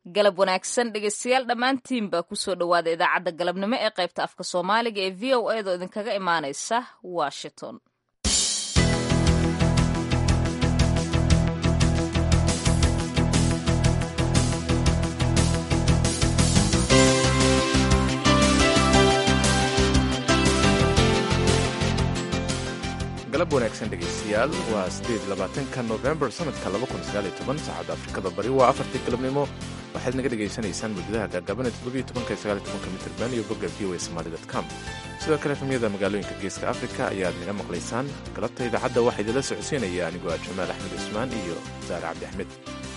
galab wanaagsan dhegeystayaal dhammaantiinba kusoo dhowaada idaacadda galabnimo ee qaybta afka soomaaliga ee v o edo idinkaga imaanaysa washington galab wanaagsan dhegaystayaal waa sideed labaatanka novembar sanadka saacadda afrikada bari waa afartii galabnimo waxaad naga dhegaysanaysaan muddadaha gaagaabanee toddobiyo tobanka iyo sagaaliyo tobanka mitirban iyo bogga v o a somali com sidoo kale efamyada magaalooyinka geeska afrika ayaad naga maqlaysaan galabta idaacadda waxaa idinla socodsiinaya anigoo ah jamaal axmed cusmaan iyo saare cabdi axmed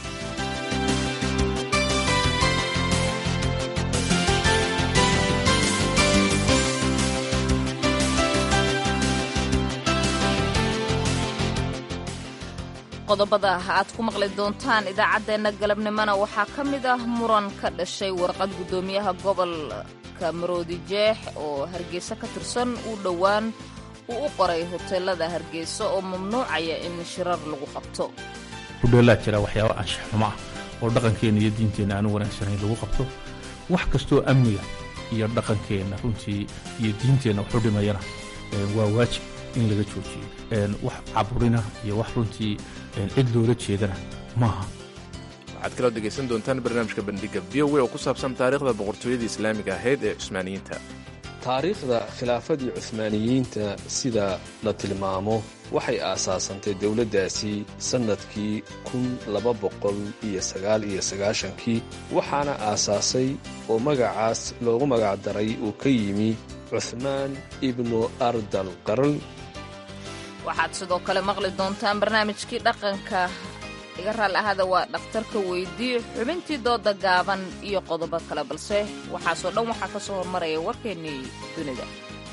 qodobada aad ku maqli doontaan idaacaddeenna galabnimona waxaa ka mid ah muran ka dhashay warqad guddoomiyaha gobolka maroodi jeex oo hargeysa ka tirsan uu dhowaan uu u qoray hoteelada hargeysa oo mamnuucaya in shirar lagu qabto hudheelaa jira waxyaaba anshax xumo ah oo dhaqankeenna iyo diinteenna aanu wanaagsanayn lagu qabto wax kastoo amniga iyo dhaqankeenna runtii iyo diinteenna waxu dhimayana waa waajib in laga joojiyo wax caburina iyo wax runtii cid loola jeedana maaha waxaad kaloo dhegaysan doontaan barnaamijka bandhiga v o a oo ku saabsan taariikhda boqortooyadii islaamiga ahayd ee cusmaaniyiinta taariikhda khilaafadii cuhmaaniyiinta sida la tilmaamo waxay aasaasantay dowladdaasi sannadkii kun laba boqol iyo sagaal iyo sagaashankii waxaana aasaasay oo magacaas loogu magacdaray uu ka yimi cuhmaan ibnu ardal qarl waxaad sidoo kale maqli doontaan barnaamijkii dhaqanka iga raal ahada waa dhakhtarka weydii xubintii dooda gaaban iyo qodobo kale balse waxaasoo dhan waxaa ka soo hormaraya warkeennii dunida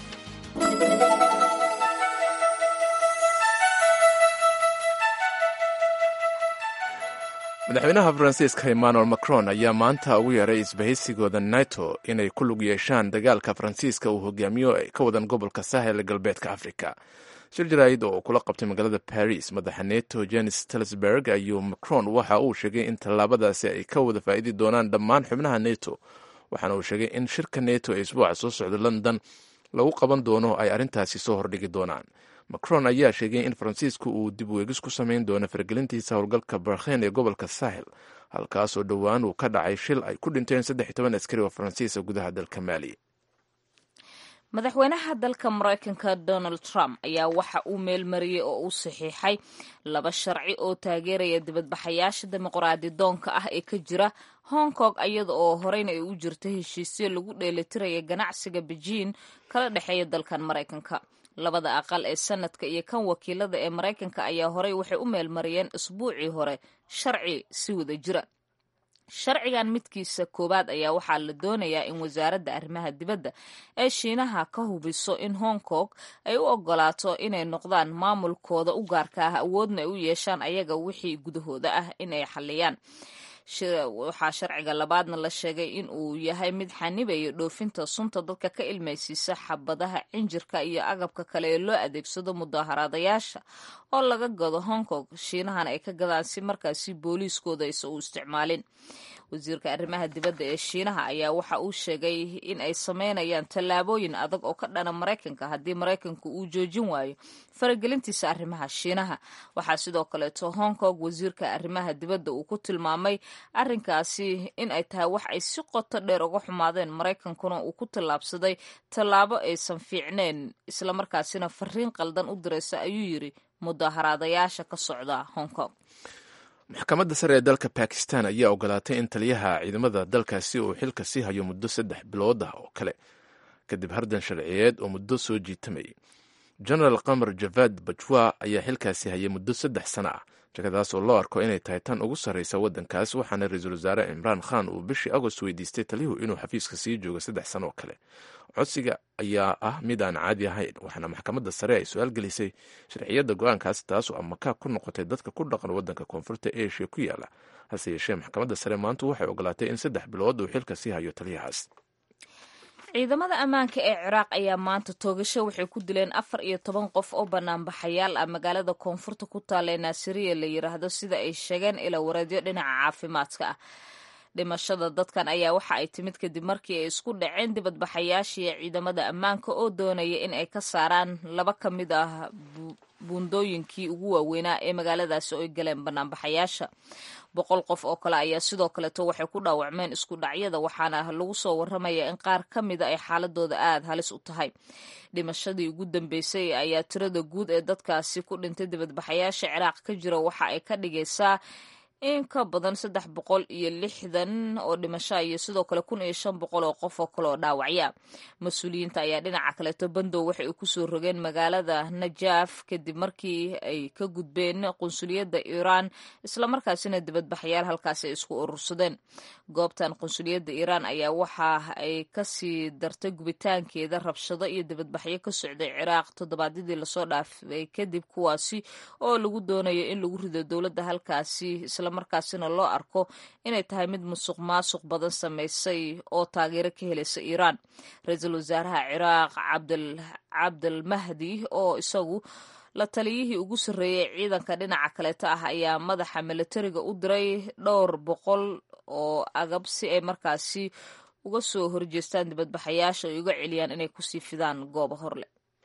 madaxweynaha faransiiska emmanuel macron ayaa maanta ugu yeeray isbahaysigooda nato inay ku lug yeeshaan dagaalka faransiiska uu hogaamiyo ay ka wadan gobolka sahel galbeedka afrika shir jaraa'id oo uu kula qabtay magaalada baris madaxa neto jenis telsberg ayuu macron waxa uu sheegay in tallaabadaasi ay ka wada faa'idi doonaan dhammaan xubnaha neto waxaana uu sheegay in shirka neto ee isbuuca soo socda london lagu qaban doono ay arrintaasi soo hordhigi doonaan macron ayaa sheegay in faransiisku uu dib weegis ku samayn doono faragelintiisa howlgalka barkhen ee gobolka sahel halkaasoo dhowaan uu ka dhacay shil ay ku dhinteen saddex iyo toban askari oo faransiisa gudaha dalka maali madaxweynaha dalka maraykanka donald trump ayaa waxa uu meelmariyey oo uu saxiixay laba sharci oo taageeraya dibadbaxayaasha dimuqraadi doonka ah ee ka jira hong kong iyada oo horeyna ay u jirta heshiisyo lagu dheelitiraya ganacsiga bejiin kala dhexeeya dalkan maraykanka labada aqal ee sanadka iyo kan wakiilada ee maraykanka ayaa horey waxay u meelmariyeen isbuucii hore sharci si wada jira sharcigan midkiisa koowaad ayaa waxaa la doonayaa in wasaaradda arrimaha dibadda ee shiinaha ka hubiso in hong kong ay u ogolaato inay noqdaan maamulkooda u gaarka ah awoodna ay u yeeshaan ayaga wixii gudahooda ah inay xalliyaan waxaa sharciga labaadna la sheegay in uu yahay mid xanibaya dhoofinta sunta dadka ka ilmaysiisa xabadaha cinjirka iyo agabka kale ee loo adeegsado mudaaharaadayaasha oo laga gado hong kong shiinahana ay ka gadaan si markaasi booliiskooda aysan u isticmaalin wasiirka arrimaha dibadda ee shiinaha ayaa waxa uu sheegay in ay sameynayaan tallaabooyin adag oo ka dhana maraykanka haddii maraykanku uu joojin waayo faragelintiisa arrimaha shiinaha waxaa sidoo kaleeto hong kong wasiirka arrimaha dibadda uu ku tilmaamay arrinkaasi in ay tahay wax ay si qoto dheer uga xumaadeen maraykankuna uu ku tallaabsaday tallaabo aysan fiicneen islamarkaasina fariin qaldan u diraysa ayuu yiri mudaaharaadayaasha ka socda hong kong maxkamadda sare ee dalka bakistan ayaa ogolaatay in taliyaha ciidamada dalkaasi uu xilka sii hayo muddo saddex bilood ah oo kale kadib hardan sharciyeed oo muddo soo jiitamayay genaraal qamar javad bajwa ayaa xilkaasi hayay muddo saddex sano ah shakadaas oo loo arko inay tahay tan ugu sarreysa waddankaas waxaana ra-iisul wasaare cimraan khan uu bishii agost weydiistay taliyuhu inuu xafiiska sii joogo saddex sano oo kale codsiga ayaa ah mid aan caadi ahayn waxaana maxkamadda sare ay su-aal gelisay sharciyadda go-aankaas taasoo amakaag ku noqotay dadka ku dhaqan waddanka koonfurta asia ku yaala hase yeeshee maxkamadda sare maantu waxay ogolaatay in saddex bilood uu xilka sii hayo taliyahaas ciidamada ammaanka ee ciraaq ayaa maanta toogasho waxay ku dileen afar iyo toban qof oo banaanbaxayaal ah magaalada koonfurta ku taalla ee naasiriya la yiraahdo sida ay sheegeen ila wareedyo dhinaca caafimaadka ah dhimashada dadkan ayaa waxa ay timid kadib markii ay isku dhaceen dibadbaxayaashii ciidamada ammaanka oo doonaya in ay ka saaraan laba ka mid ah buundooyinkii ugu waaweynaa ee magaaladaasi oo ay galeen banaanbaxayaasha boqol qof oo kale ayaa sidoo kaleeto waxay ku dhaawacmeen isku dhacyada waxaana lagu soo waramaya in qaar ka mida ay xaaladooda aada halis u tahay dhimashadii ugu dambeysay ayaa tirada guud ee dadkaasi ku dhintay dibadbaxayaasha ciraaq ka jira waxa ay ka dhigaysaa in ka badan saddex boqol iyo lixdan oo dhimasho iyo sidoo kale kun iyo shan boqol oo qof oo kale oo dhaawacya mas-uuliyiinta ayaa dhinaca kaleeto bandow waxay u kusoo rogeen magaalada najaaf kadib markii ay ka gudbeen qunsuliyadda iiraan islamarkaasina dibadbaxayaal halkaasi ay isku urursadeen goobtan qunsuliyadda iiraan ayaa waxa ay kasii dartay gubitaankeeda rabshado iyo dibadbaxyo ka socday ciraaq toddobaadyadii lasoo dhaafay kadib kuwaasi oo lagu doonayo in lagu rido dowladda halkaasi markaasina loo arko inay tahay mid musuq maasuq badan samaysay oo taageero ka helaysa iiraan ra-iisul wasaaraha ciraaq cabdalmahdi oo isagu la taliyihii ugu sarreeyey ciidanka dhinaca kaleeta ah ayaa madaxa milatariga u diray dhowr boqol oo agab si ay markaasi uga soo horjeestaan dibadbaxayaasha ay uga celiyaan inay kusii fidaan goobo horle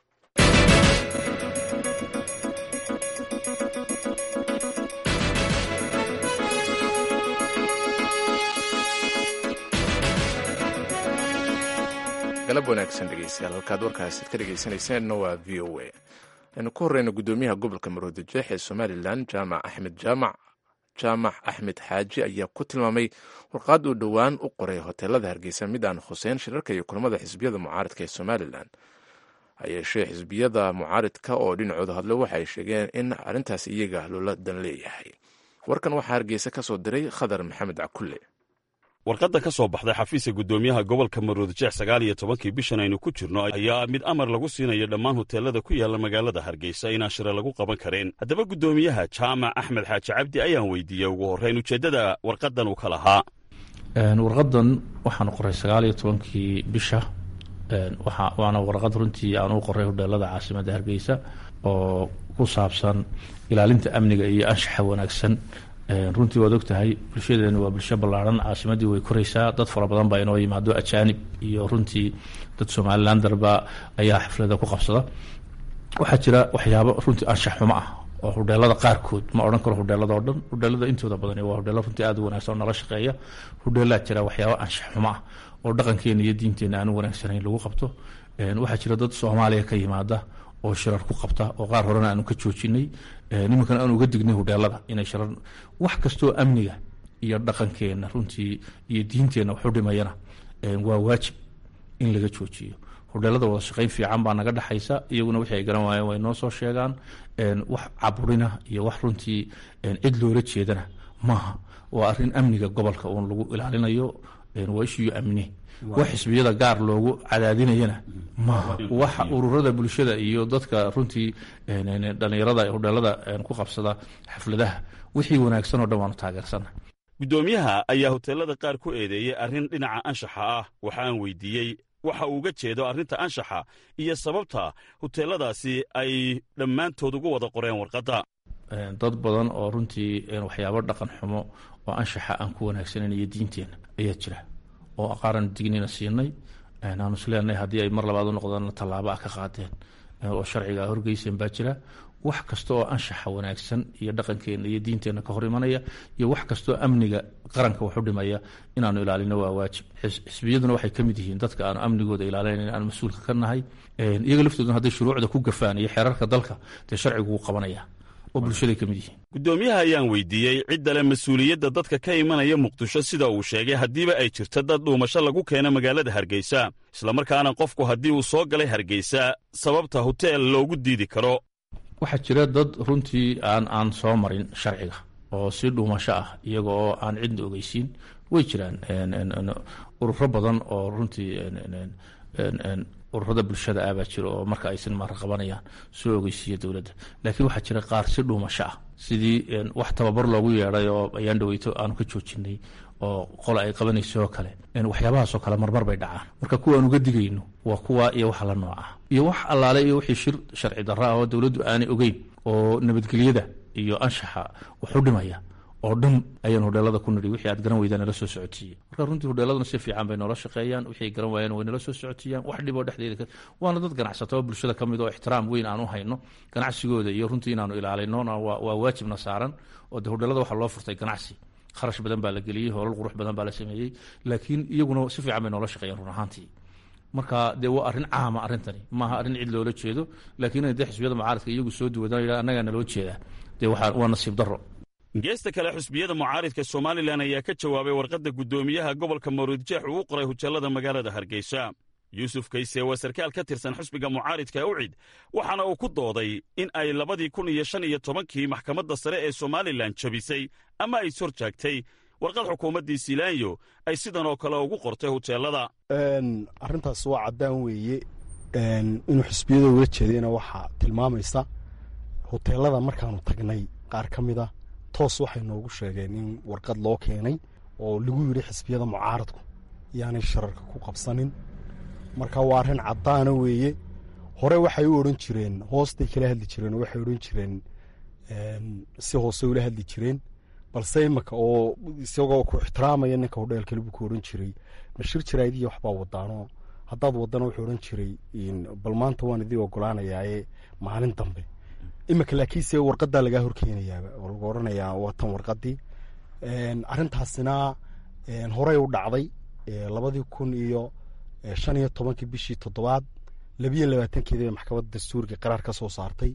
galab wanaagsan dhegeystayaal halkaad warkaasid ka dhegeysanayseena waa v o a aynu ku horeyna guddoomiyaha gobolka maroodi jeex ee somalilan jaamac axmed jaamac jaamac axmed xaaji ayaa ku tilmaamay warqaad uu dhowaan u qoray hoteelada hargeysa mid aan khuseyn shirarka iyo kulamada xisbiyada mucaaridka ee somalilan hayeeshee xisbiyada mucaaridka oo dhinacooda hadlo waxay sheegeen in arrintaas iyaga loola dan leeyahay warkan waxaa hargeysa ka soo diray khadar maxamed cakulle warqadda ka soo baxday xafiiska guddoomiyaha gobolka maroodijeex sagaal iyo tobankii bishan aynu ku jirno ayaa mid amar lagu siinayo dhammaan hoteelada ku yaalla magaalada hargeysa inaan shira lagu qaban karin haddaba guddoomiyaha jaamac axmed xaaji cabdi ayaan weydiiyey ugu horrayn ujeeddada warqaddan uu ka lahaa warqaddan waxaanu qoray sagaal iyo tobankii bisha waana warqad runtii aan u qoray hodheelada caasimadda hargeysa oo ku saabsan ilaalinta amniga iyo anshaxa wanaagsan runtii waad og tahay bulshadeenu waa bulsho ballaaran caasimaddii way koraysaa dad fara badan baa inoo yimaado ajaanib iyo runtii dad somalilan darba ayaa xaflada ku qabsada waxaa jira waxyaabo runtii anshax xumo ah oo hudheelada qaarkood ma odhan karo hudheelada oo dhan hudheelada intooda badan waa hudheelo runtii aad u wanaagsan oo nala shaqeeya hudheelaa jira waxyaabo anshax xumo ah oo dhaqankeena iyo diinteena aan u wanaagsanayn lagu qabto waxaa jira dad soomaaliya ka yimaada oo shirar ku qabta oo qaar horena aanu ka joojinay nimankan aanu uga dignay hudheelada inay shirar wax kastoo amniga iyo dhaqankeena runtii iyo diinteenna waxu dhimayana waa waajib in laga joojiyo hudheelada wada shaqayn fiican baa naga dhexaysa iyaguna wixii ay garan waayeen way noo soo sheegaan wax caburina iyo wax runtii cid loola jeedana maaha waa arrin amniga gobolka uun lagu ilaalinayo waa ishiyo amni wax xisbiyada gaar loogu cadaadinayana maaha waxa ururada bulshada iyo dadka runtii dhalinyarada hudheelada ku qabsada xafladaha wixii wanaagsan oo dhan waanu taageersana guddoomiyaha ayaa hoteelada qaar ku eedeeyey arrin dhinaca anshaxa ah waxa aan weydiiyey waxa uu uga jeedo arrinta anshaxa iyo sababta hoteeladaasi ay dhammaantood ugu wada qoreen warqadda dad badan oo runtii waxyaabo dhaqan xumo oo anshaxa aan ku wanaagsanayn iyo diinteena ayaa jira oo aqaaran dignina siinay aanu isleenahay haddii ay mar labaad u noqdaan tallaabo ah ka qaadeen oo sharciga horgeyseen baa jira wax kasta oo anshaxa wanaagsan iyo dhaqankeena iyo diinteenna ka hor imanaya iyo wax kastaoo amniga qaranka waxu dhimaya inaanu ilaalino waa waajib xisbiyaduna waxay ka mid yihiin dadka aanu amnigooda ilaalinayn aan mas-uulka ka nahay iyaga laftooduna hadday shuruucda ku gafaan iyo xeerarka dalka dee sharcigu wuu qabanaya oo bulshaday ka mid yihiin guddoomiyaha ayaan weydiiyey ciddale mas-uuliyadda dadka ka imanaya muqdisho sida uu sheegay haddiiba ay jirto dad dhuumasho lagu keeno magaalada hargeysa islamarkaana qofku haddii uu soo galay hargeysa sababta hoteel loogu diidi karo waxaa jira dad runtii aan aan soo marin sharciga oo si dhuumasho ah iyaga oo aan cidna ogeysiin way jiraan ururo badan oo runtii ururada bulshada ah baa jira oo marka aysan mara qabanayaan soo ogeysiiya dowladda laakiin waxaa jira qaar si dhuumasho ah sidii wax tababar loogu yeedhay oo ayaan dhaweyto aanu ka joojinay oo qola ay qabanayso oo kale waxyaabahaasoo kale marmar bay dhacaan marka kuwa aan uga digayno waa kuwa iyo waxa la nooc ah iyo wax allaale iyo wixii shir sharci darro ah oo dowladdu aanay ogeyn oo nabadgelyada iyo anshaxa waxu dhimaya oo dhan ayaan hodheelada ku nidhi wixii aad garan weydaan nala soo socotiiye marka runtii hodheeladuna si fiican bay noola shaqeeyaan wixii garan waayeen way nala soo socotiiyaan wax dhiboo dhexdeeda waana dad ganacsato oo bulshada ka mid oo ixtiraam weyn aan u hayno ganacsigooda iyo runtii inaanu ilaalinona waa waajibna saaran oo de hodheelada waxaa loo furtay ganacsi kharash badan baa la geliyey hoolal qurux badan baa la sameeyey laakiin iyaguna si fiican bay noola shaqeeyaan run ahaantii marka dee waa arrin caama arrintani maaha arrin cid loola jeedo laakiin inay dee xisbiyada mucaaradka iyagu soo duwadaan annagaa naloo jeedaa dee waa nasiib darro geesta kale xusbiyada mucaaridka somalilan ayaa ka jawaabay warqadda guddoomiyaha gobolka maruudjeex uu u qoray hujallada magaalada hargeysa yuusuf kayse waa sarkaal ka tirsan xusbiga mucaaridka ucid waxaana uu ku dooday in ay labadii kun iyo shan iyo tobankii maxkamadda sare ee somalilan jabisay ama ay sor jaagtay warqad xukuumaddii silaanyo ay sidan oo kale ugu qortay huteelada arrintaas waa caddaan weeye inuu xisbiyada ula jeedayna waxaa tilmaamaysa huteelada markaanu tagnay qaar ka mid a toos waxay noogu sheegeen in warqad loo keenay oo lagu yidhi xisbiyada mucaaradku yaanay shararka ku qabsanin marka waa arrin caddaana weeye hore waxay u odhan jireen hoostay kala hadli jireen oo waxay odhan jireen si hoose ula hadli jireen balse imaka oo isagoo ku ixtiraamaya ninka hodheelkale buu ku odhan jiray mashir jaraaidiya waxbaa wadaanoo haddaad wadana wuxuu odhan jiray bal maanta waan idii ogolaanayaaye maalin dambe imika laakiinse warqadaa lagaa horkeenayaaba oo lagu odhanayaa waa tan warqadii arrintaasina horey u dhacday labadii kun iyo shan iyo tobankii bishii toddobaad labiyo labaatankeedi bay maxkamadda dastuuriga qaraar ka soo saartay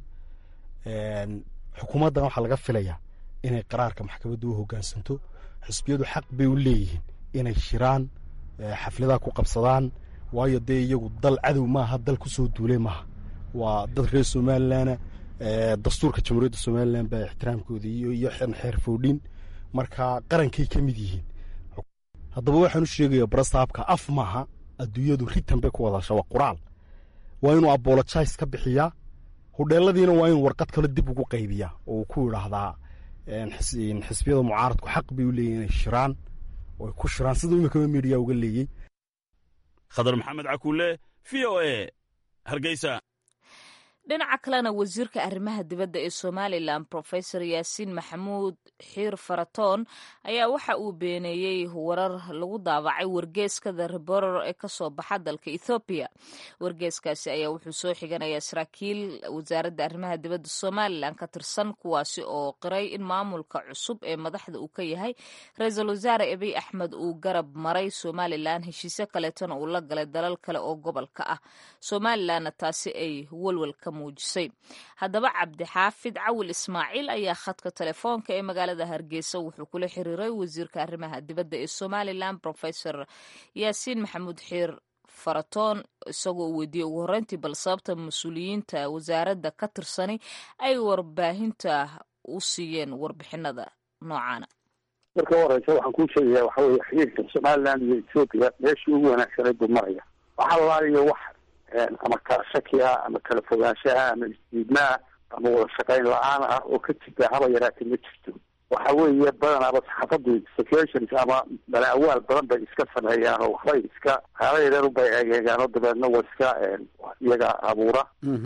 xukuumaddan waxaa laga filayaa inay qaraarka maxkamadda u hoggaansanto xisbiyadu xaq bay u leeyihiin inay shiraan xafladaha ku qabsadaan waayo dee iyagu dal cadow maaha dal ku soo duulay maaha waa dad reer somalilanna dastuurka jamhuuriyadda somalilan baa ixtiraamkooda iyo xeer foodhin marka qarankay ka mid yihiin haddaba waxaan u sheegaya barasaabka af maaha adduunyadu ritan bay ku wadasha waa quraal waa inuu abolojais ka bixiyaa hudheeladiina waa inuu warqad kale dib ugu qaybiyaa oo uu ku idhaahdaa xisbiyada mucaaradku xaq bay u leeyihin inay shiraan oo ay ku shiraan siduu imikaba midiya uga leeyey khadar maxamed cakuule v o e hargeysa dhinaca kalena wasiirka arrimaha dibadda ee somalilan profesor yaasiin maxamuud xiir faratoon ayaa waxa uu beeneeyey warar lagu daabacay wargeeskada reboror ee kasoo baxa dalka ethoobiya wargeeskaasi ayaa wuxuu soo xiganayaa saraakiil wasaaradda arrimaha dibadda somalilan ka tirsan kuwaasi oo qiray in maamulka cusub ee madaxda uu ka yahay ra-iisul wasaare abiy axmed uu garab maray somalilan heshiisyo kaleetana uu la galay dalal kale oo gobolka ah somalilanna taasi ay walwalka muujisay haddaba cabdixaafid cawil ismaaciil ayaa khadka telefoonka ee magaalada hargeysa wuxuu kula xiriiray wasiirka arrimaha dibadda ee somalilan profesor yaasiin maxamuud xiir faratoon isagoo uu weydiiyey ugu horreyntii bal sababta mas-uuliyiinta wasaaradda ka tirsani ay warbaahinta u siiyeen warbixinada noocaana marka u horeysa waxaan kuu sheegayaa waxa weye xiriirka somalilan iyo ethoobiya meeshii ugu wanaagsanay buu maraya waxa laaliyo wax ama kala shakiha ama kala fogaanshaha ama isdiidmaha ama wada shaqayn la-aan ah oo ka jirta haba yaraatee ma jirto waxa weeye badanaaba saxaafadu sections ama balaawaal badan bay iska sameeyaan oo waxbay iska haalayareer bay egeegaan oo dabeedna waa iska iyaga abuura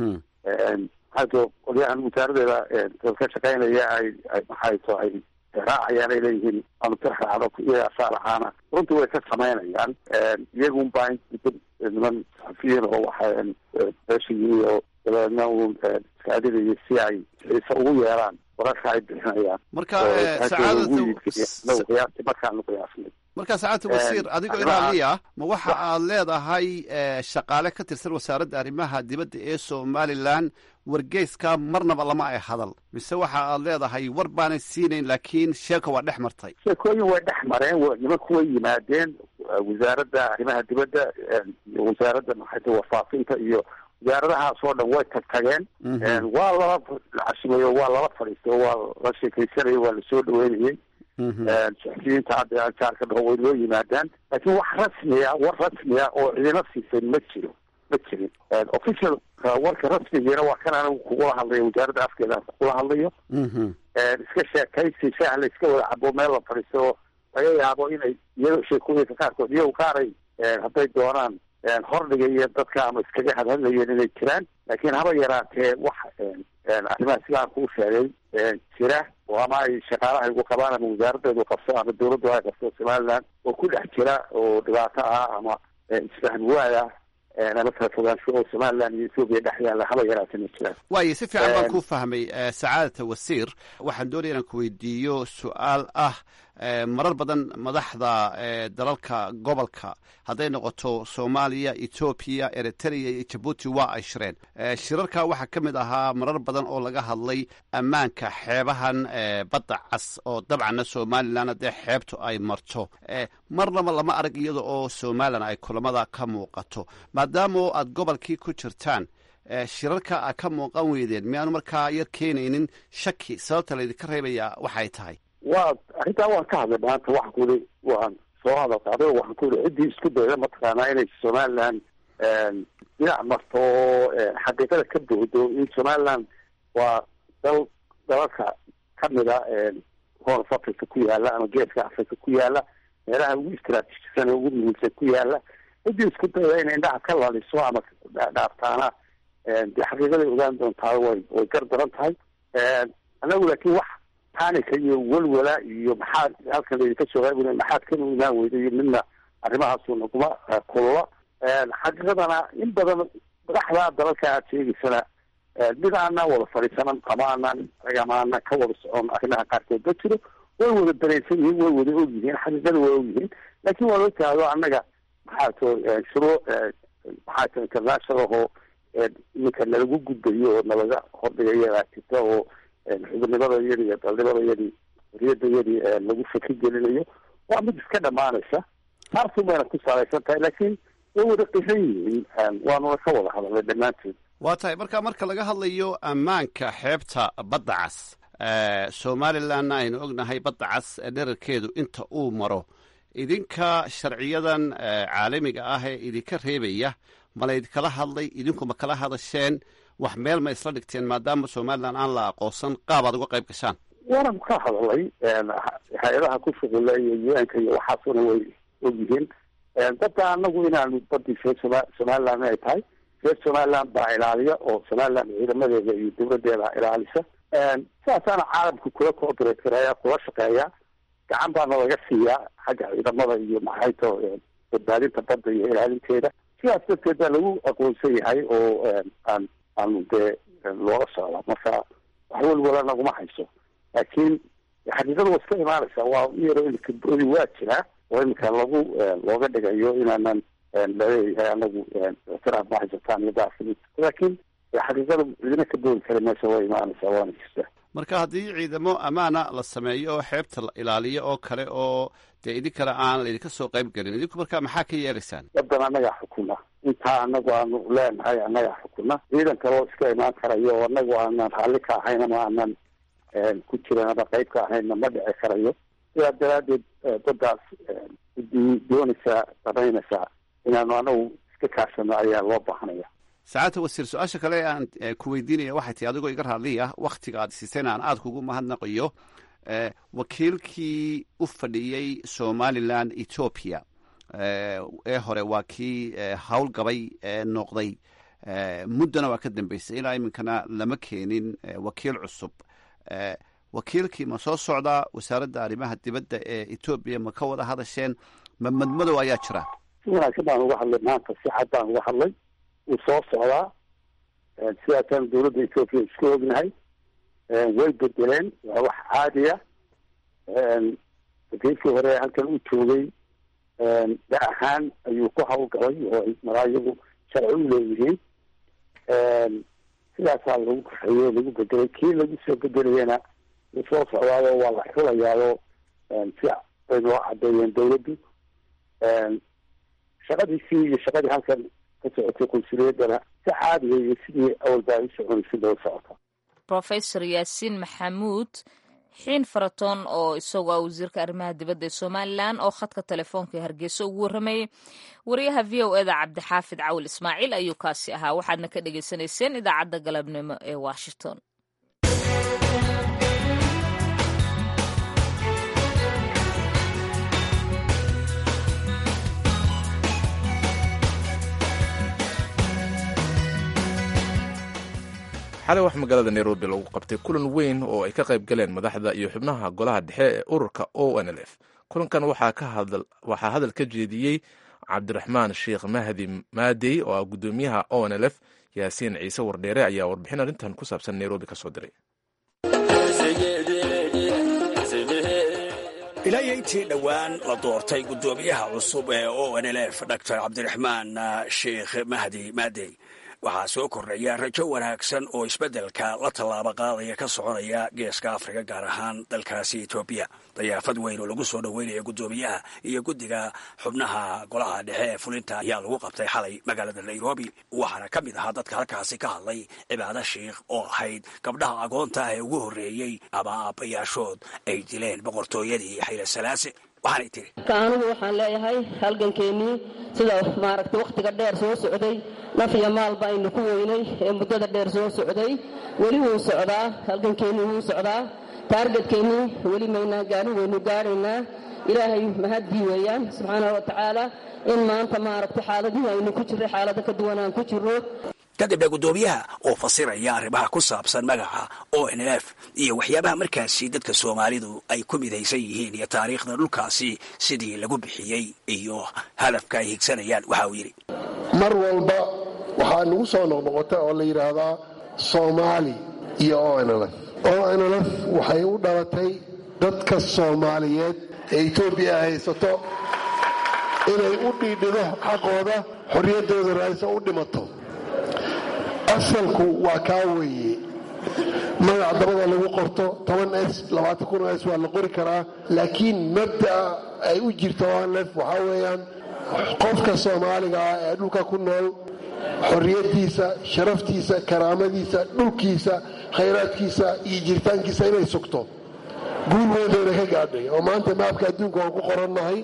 hadda qolyahan wasaaradeeda ka shaqaynaya ay ay maxayto ay raacayaan ay leeyihiin aanu tirxaacno iyaga saalaxaana runtii way ka samaynayaan iyagun baa niman saxafiyiin oo waxa meesha yimi oo dabeedna uu iska adigaya si ay xiise ugu yeeraan wararka ay bixinayaan marka sacaadata qiyaasti markaanu qiyaasnay marka sacaadata wasiir adigoo ilaaliya ma waxa aad leedahay shaqaale ka tirsan wasaaradda arrimaha dibadda ee somalilan wargeyska marnaba lama ay hadal mise waxa aad leedahay war baanay siinayn laakiin sheeka waa dhex martay sheekooyin way dhex mareen nimanku way yimaadeen wasaaradda arrimaha dibadda iyo wasaaradda maxayta warfaafinta iyo wasaaradahaas oo dhan way tag tageen waa lala cashimayo waa lala fadhiistay waa la sheekaysanayay waa lasoo dhaweynayay saxafiyiinta hadda jaarka dhaho way loo yimaadaan laakiin wax rasmiya war rasmiya oo cidina siisay ma jiro ma jirin official warka rasmigiina waa kan anigu kugula hadlayo wasaaradda afkeeda kugula hadlayo iska sheekaysi shaah la iska wada cabo meel la fadhiisto oo laga yaabo inay iyado sheekooyinka qaarkood iyago qaaray hadday doonaan hordhiga iyo dadka ama iskaga hadhadlayeen inay jiraan laakiin haba yaraatee wax arrimaha sidaan kuu sheegay jira oo ama ay shaqaalaha igu qabaan ama wasaaraddeedu qabso ama dawladdu ay qabso somaliland oo ku dhex jira oo dhibaato ah ama isfahm waad ah ama kala fogaansho oo somaliland iyo ethoobiya dhex yaalla haba yaraata ma jiraan waayo si fiican baan kuu fahmay sacaadata wasiir waxaan doonaya inaan ku weydiiyo su-aal ah marar badan madaxda dalalka gobolka hadday noqoto soomaaliya etoobiya eritrea iyo jabuuti waa ay shireen shirarka waxaa ka mid ahaa marar badan oo laga hadlay ammaanka xeebahan badda cas oo dabcanna somalilan haddee xeebtu ay marto marnaba lama arag iyada oo somalilan ay kulamada ka muuqato maadaama aad gobolkii ku jirtaan shirarka a ka muuqan weydeen miyaanu markaa yar keenaynin shaki sababta laydinka reebaya waxay tahay waa arrintaa waan ka hadlay maanta waxaan ku yihi waan soo hadal qaaday waxaan ku yihi ciddii isku dayda mataqaanaa inay somaliland dhinac marto oo xaqiiqada ka bohdo in somaliland waa dal dalalka kamida horn of africa ku yaala ama geeska africa ku yaala meelaha ugu istraatiijisan ugu muhiimsan ku yaala ciddii isku dayda inay indhaha ka laliso ama dhaaftaana dee xaqiiqaday ogaan doontaa way way gar daran tahay anagu laakiin wax panika iyo welwala iyo maxaad halkan laydinka soo qaybina maxaad kan u imaan weyda iyo midna arrimahaasu naguma kulula xaqiiqadana in badan madaxda dalalka aad sheegaysana mid aanaan wada fadhiisanan ama aanaan ama aanaan ka wada socon arrimaha qaarkood ma jiro way wada dareensan yihiin way wada og yihiin xaqiiqada way og yihiin laakiin waa loo taado annaga maxaa to shuruu maxaa to international oo iminka nalagu gudbayo oo nalaga hordhigayo jirta oo xubinimada iyadi iyo dalnimada iyadii wariyada iyadii lagu faki gelinayo waa mid iska dhamaanaysa taartu bayna ku salaysan tahay laakiin way wada qiran yihiin waanuna ka wada hadalnay dhammaanteed waa tahay marka marka laga hadlayo ammaanka xeebta badda cas somalilandna aynu ognahay badda cas dherarkeedu inta uu maro idinka sharciyadan caalamiga ah ee idinka reebaya ma laydinkala hadlay idinku ma kala hadasheen wax meel ma isla dhigteen maadaama somalilan aan la aqoonsan qaab aad uga qayb gashaan waanan ka hadalay hay-adaha ku shuqula iyo un-ka iyo waxaasuna way ogyihiin dadka anagu inaanu badii reer soma somaliland ay tahay reer somaliland baa ilaaliya oo somaliland ciidamadeeda iyo dawladeeda ilaalisa sidaasaana caalamka kula cooperate karaya kula shaqeeya gacan baana laga siiyaa xagga ciidamada iyo maxayto badbaadinta badda iyo ilaalinteeda sidaas darteed baa lagu aqoonsan yahay oo aan aanu dee loola socda marka wax welwala naguma hayso laakiin xaqiiqada waa iska imaanaysa waa u yaro imika boodi waa jiraa oo imika lagu looga dhigayo inaanan laleeyahay anagu ictiraaf ma haysataan iyo daafin laakiin xaqiiqada cidina ka boodi kara meesha waa imaanaysaa waana jirtaa marka haddii ciidamo ammaana la sameeyo oo xeebta la ilaaliyo oo kale oo dee idinkana aan laydinka soo qayb gelin idinku marka maxaa ka yeelaysaan wadan annagaa xukuna intaa anagu aanu leenahay annagaa xukuna ciidan kaloo iska imaan karayo oo anagu aanan raalli ka ahayn ama aanan ku jiran ama qayb ka ahaynna ma dhici karayo sidaa daraadeed dadaas idii doonaysaa samaynaysaa inaanu anagu iska kaashano ayaa loo baahanaya sacaadta wasiir su-aasha kale aan ku weydiinaya waxay tahi adigoo iga raadliya waktiga aad siiseen aan aada kugu mahadnaqayo wakiilkii u fadhiyey somalilan ethoopia ee hore waa kii howlgabay noqday muddana waa ka dambeysay ilaa iminkana lama keenin wakiil cusub wakiilkii ma soo socdaa wasaaradda arrimaha dibadda ee etoobiya ma ka wada hadasheen ma madmadow ayaa jira si wanaagsan baan uga hadlay maanta si cad baan uga hadlay wuu soo socdaa sidaasaan dawladda ethoopia isku ognahay way bedeleen waa wax caadiya wakiilkii hore halkan u joogay da ahaan ayuu ku hawlgalay oo maraa iyagu sharci u leeyihiin sidaasaa lagu kaxeeyo lagu bedelay kii lagu soo bedelayana wuu soo socdaado waa la xulayaado si bay noo cadeeyeen dawladdu shaqadiisii iyo shaqadii halkan ka socotay qunsuliyadana si caadiya iyo sidii awalba ay u soconaysay loo socota professor yaasiin maxamuud xiin faratoon oo isagu ah wasiirka arrimaha dibadda ee somalilan oo khadka telefoonka ee hargeysa ugu warramayay wariyaha v o eda cabdixaafid cawil ismaaciil ayuu kaasi ahaa waxaadna ka dhagaysanayseen idaacadda galabnimo ee washington xalay wax magaalada nairobi lagu qabtay kulan weyn oo ay ka qayb galeen madaxda iyo xubnaha golaha dhexe ee ururka o n l f kulankan waxaa hadal ka jeediyey cabdiraxmaan sheekh mahdi maadey oo ah guddoomiyaha o n l f yaasiin ciise wardheere ayaa warbixin arrintan ku saabsan nairobi ka soo diray ilaa intii dhowaan la doortay guddoomiyaha cusub ee o n l f dor cabdiraxmaan sheekh mahdi maadey waxaa soo kordhaya rajo wanaagsan oo isbeddelka la tallaabo qaadaya ka soconaya geeska afrika gaar ahaan dalkaasi etoobiya dayaafad weyn oo lagu soo dhoweynaya guddoomiyaha iyo guddiga xubnaha golaha dhexe ee fulinta ayaa lagu qabtay xalay magaalada nairobi waxaana ka mid ahaa dadka halkaasi ka hadlay cibaado sheikh oo ahayd gabdhaha agoonta ah ee ugu horreeyey ama aabbayaashood ay dileen boqortooyadii xayla salaase waxaanay tiri anigu waxaan leeyahay halgankeennii sida maaragtay wakhtiga dheer soo socday naf iyo maalba aynu ku weynay ee muddada dheer soo socday weli wuu socdaa halgankeennii wuu socdaa taargetkeenii weli maynaa gaarin waynu gaadhaynaa ilaahay mahaddii weeyaan subxaana wa tacaala in maanta maaragtay xaaladihii aynu ku jirray xaalado ka duwan aan ku jirro kadibna guddoomiyaha oo fasiraya arrimaha ku saabsan magaca o n f iyo waxyaabaha markaasi dadka soomaalidu ay ku midaysan yihiin iyo taariikhda dhulkaasi sidii lagu bixiyey iyo hadafka ay higsanayaan waxa uu yidhi mar walba waxaa nagu soo noqnoqota oo la yidhaahdaa soomaali iyo o n lf o n lf waxay u dhalatay dadka soomaaliyeed ee etoobiya haysato inay u dhiidhido xaqooda xorriyaddooda raadisa u dhimato asalku waa kaa weeye magac dabada lagu qorto toban s labaatan kun s waa la qori karaa laakiin mabda'a ay u jirto onlef waxaa weeyaan qofka soomaaliga ah ee dhulka ku nool xorriyaddiisa sharaftiisa karaamadiisa dhulkiisa khayraadkiisa iyo jiritaankiisa inay sugto guul weynayna ka gaadhay oo maanta maabka adduunka waan ku qorannahay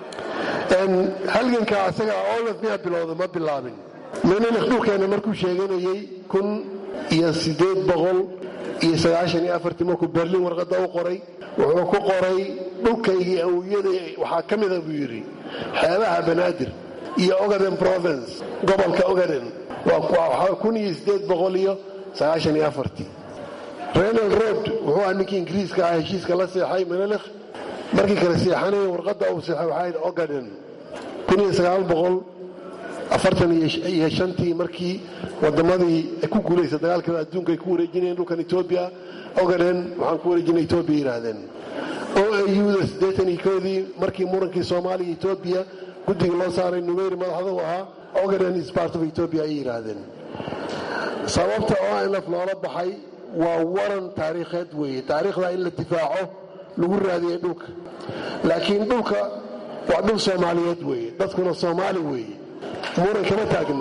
halganka asaga onlef miyaa bilowda ma bilaabin menelekh dhulkeenna markuu sheeganayey kun iyo siddeed boqol iyo sagaashan iyo afartii markuu berlin warqadda u qoray wuxuu ku qoray dhulkaygii awiyada waxaa ka mida buu yidhi xeebaha banaadir iyo ogaden province gobolka ogaden waa kun iyo siddeed boqol iyo sagaashan iyo afartii renal road wuxuu ah ninkii ingiriiska ah heshiiska la seexay menelekh markii kale seexanaya warqadda uu seexay waxaa yidhi ogaden kun iyo sagaal boqol afartan iyo shantii markii wadamadii ku guulaysa dagaalkada adduunka ay ku wareejinayeen dhulkan etoobiya ogaden waxaan ku wareejinay etoobiya yidhaahdeen o auda siddeetan iyo koodii markii murankii soomaaliya etoobiya guddiga loo saaray numeyri madaxda u ahaa ogaden is part of etoobiya ayay yidhaahdeen sababta onlf loola baxay waa waran taariikheed weeye taariikhda in la difaaco lagu raadiyay dhulka laakiin dhulka waa dhul soomaaliyeed weeye dadkuna soomaali weeye muran kama taagna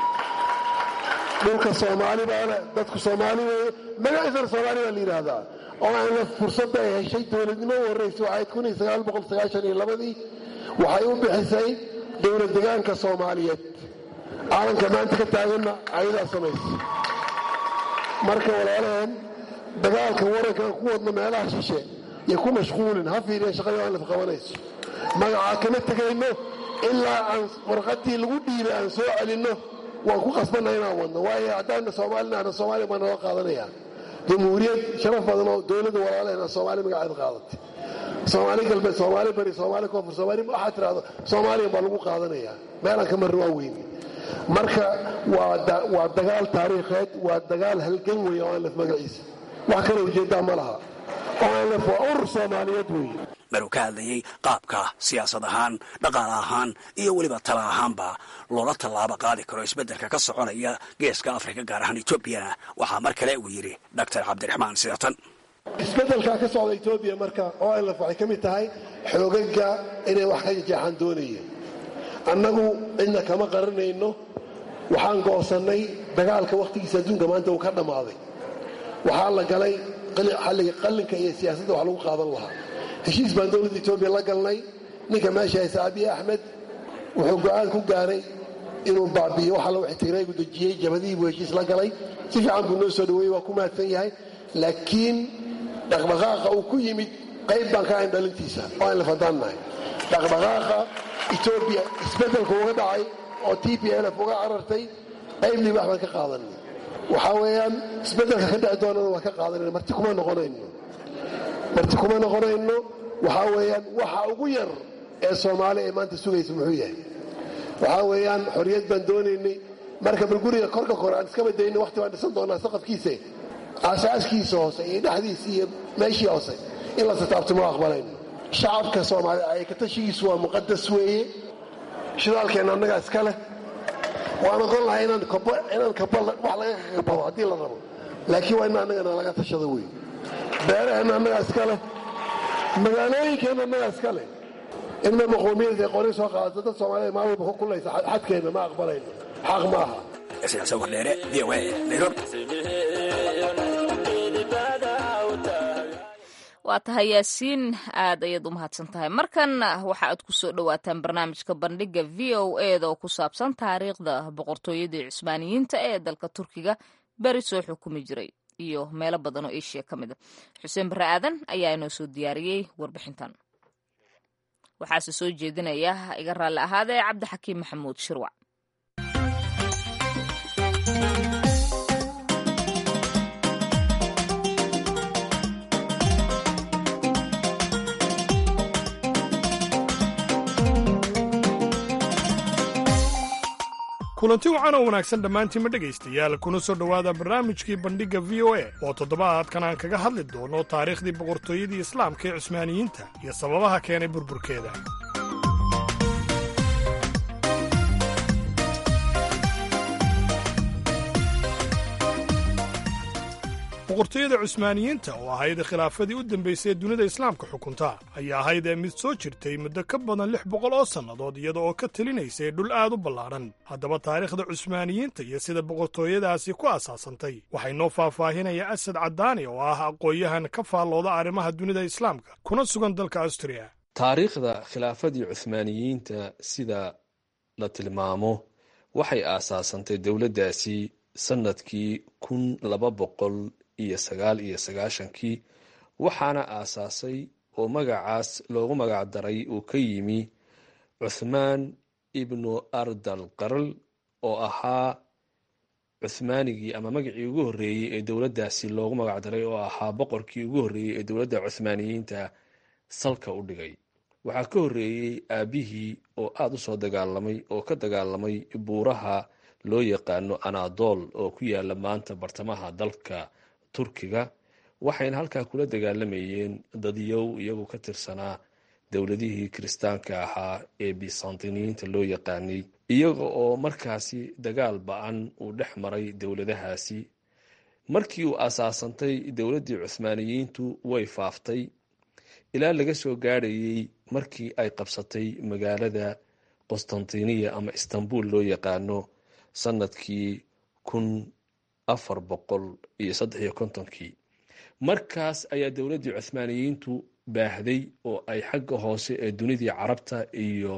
dhulka soomaali baana dadku soomaali weye magaciisana soomaali baa la yidhaahdaa oo aanla fursadda ay heshay dowladnimo u horraysa waxayd kun iyo sagaal boqol sagaashan iyo labadii waxay u bixisay dowlad degaanka soomaaliyeed caalanka maanta ka taaganna ayadaa samaysa marka walaalaheen dagaalka warankaan ku wadno meelaha shishe iyo ku mashquulin ha fiiriya shaqada aan laf qabanayso magacaa kama tegayno ilaa aan warqadii lagu dhiibay aan soo celinno waan ku qasbanna inaan wadno waayo haddaana soomaalinaana soomaaliya baa nala qaadanaya jamhuuriyad sharaf badan oo dowladda walaalahena soomaali magaceed qaadatay soomaali galbeed soomaali bari soomaali koonfur soomaali waxaa tirahdo soomaaliya baa lagu qaadanaya meelaan ka marna waa weyne marka waa dagaal taariikheed waa dagaal halgan weeye oo aanlef magaciisa wax kale ujeeddaa ma laha oo aanlef waa urur soomaaliyeed weeye maruu ka hadlayey qaabka siyaasad ahaan dhaqaale ahaan iyo weliba tala ahaanba loola tallaabo qaadi karo isbeddelka ka soconaya geeska afrika gaar ahaan etoobiyana waxaa mar kale uu yidhi doctor cabdiraxmaan sidatan isbeddelkaa ka socda etoobiya marka onlf waxay ka mid tahay xoogaga inay wax ka jeexaan doonayeen annagu cidna kama qaranayno waxaan go'sannay dagaalka wakhtigiisa adduunka maanta uu ka dhammaaday waxaa la galay xalliga qallinka iyo siyaasadda wax lagu qaadan lahaa heshiis baan dowladda etoobiya la galnay ninka meesha haysa abiy axmed wuxuu go'aan ku gaaray inuu baabi'iyo waxa la ixtiraygu dejiyey jabadihii buu heshiis la galay si fiican buu noo soo dhaweeyey waa ku mahadsan yahay laakiin dhaqdhaqaaqa uu ku yimid qayb baan ka ahayn dhalintiisa oo aan la fadaan nahay dhaqdhaqaaqa etoobiya isbeddelka uga dhacay oo t p lf uga carartay qayb libax baan ka qaadanay waxaa weeyaan isbeddelka ka dhici doonana waa ka qaadanayna marti kuma noqonayno marti kuma noqonayno waxaa weeyaan waxa ugu yar ee soomaali ay maanta sugaysa muxuu yahay waxaa weeyaan xorriyad baan doonaynay marka bal guriga korka kore aan iskaba dayna waqti baan dhisan doonaa saqafkiisa aasaaskiisa hoose iyo dhexdiisa iyo meeshii hoose in la sataabto ma aqbalayno shacabka soomaaliya ayakatashigiisu waa muqadas weeye shidaalkeenna annagaa iska leh waan ogon lahay inaan kaba wax laga kabado haddii la rabo laakiin waa in annagana laga tashado wey beeraheenna annagaa iska leh magaalooyinkeenna annagaa iska leh inna maqoomiyada ay qori soo qaadato dad soomaaliyed maalin walba ku kullaysa xadkeenna ma aqbalayno xaq ma aha waa tahay yaasiin aad ayaad u mahadsan tahay markan waxa aad ku soo dhowaataan barnaamijka bandhiga v o eda oo ku saabsan taariikhda boqortooyadii cusmaaniyiinta ee dalka turkiga beri soo xukumi jiray iyo meelo badan oo eshiya ka mid a xuseen barre aadan ayaa inoo soo diyaariyey warbixintan waxaase soo jeedinaya iga raalli ahaadee cabdixakiim maxamuud shirwac kulanti wacan oo wanaagsan dhammaantiinma dhegaystayaal kuna soo dhowaada barnaamijkii bandhigga v o a oo toddobaadkan aan kaga hadli doono taariikhdii boqortooyadii islaamka ee cusmaaniyiinta iyo sababaha keenay burburkeeda boqortooyada cusmaaniyiinta oo ahayd khilaafadii u dambaysay ee dunida islaamka xukunta ayaa ahayd ee mid soo jirtay muddo ka badan lix boqol oo sannadood iyada oo ka telinaysay dhul aad u ballaadhan haddaba taariikhda cusmaaniyiinta iyo sida boqortooyadaasi ku asaasantay waxay noo faahfaahinaya asad caddaani oo ah aqoon-yahan ka faallooda arrimaha dunida islaamka kuna sugan dalka astriya taariikhda khilaafadii cuhmaaniyiinta sida la tilmaamo waxay aasaasantay dowladdaasi sannadkii kun laba boqol iyo sagaal iyo sagaashankii waxaana aasaasay oo magacaas loogu magac daray uu ka yimi cuthmaan ibnu ardal qarl oo ahaa cuhmaanigii ama magacii ugu horreeyey ee dowladdaasi loogu magac daray oo ahaa boqorkii ugu horreeyey ee dowladda cuhmaaniyiinta salka u dhigay waxaa ka horreeyey aabbihii oo aada u soo dagaalamay oo ka dagaalamay buuraha loo yaqaano anadol oo ku yaala maanta bartamaha dalka turkiga waxayna halkaa kula dagaalamayeen dadyow iyagu ka tirsanaa dowladihii kiristaanka ahaa ee bisantiniyiinta loo yaqaanay iyaga oo markaasi dagaal ba-an uu dhex maray dowladahaasi markii uu asaasantay dowladdii cuhmaaniyiintu way faaftay ilaa laga soo gaadhayey markii ay qabsatay magaalada qostantiniya ama istanbul loo yaqaano sanadkii kun afar boqol iyo saddex iyo kontonkii markaas ayaa dowladdii cuhmaaniyiintu baahday oo ay xagga hoose ee dunidii carabta iyo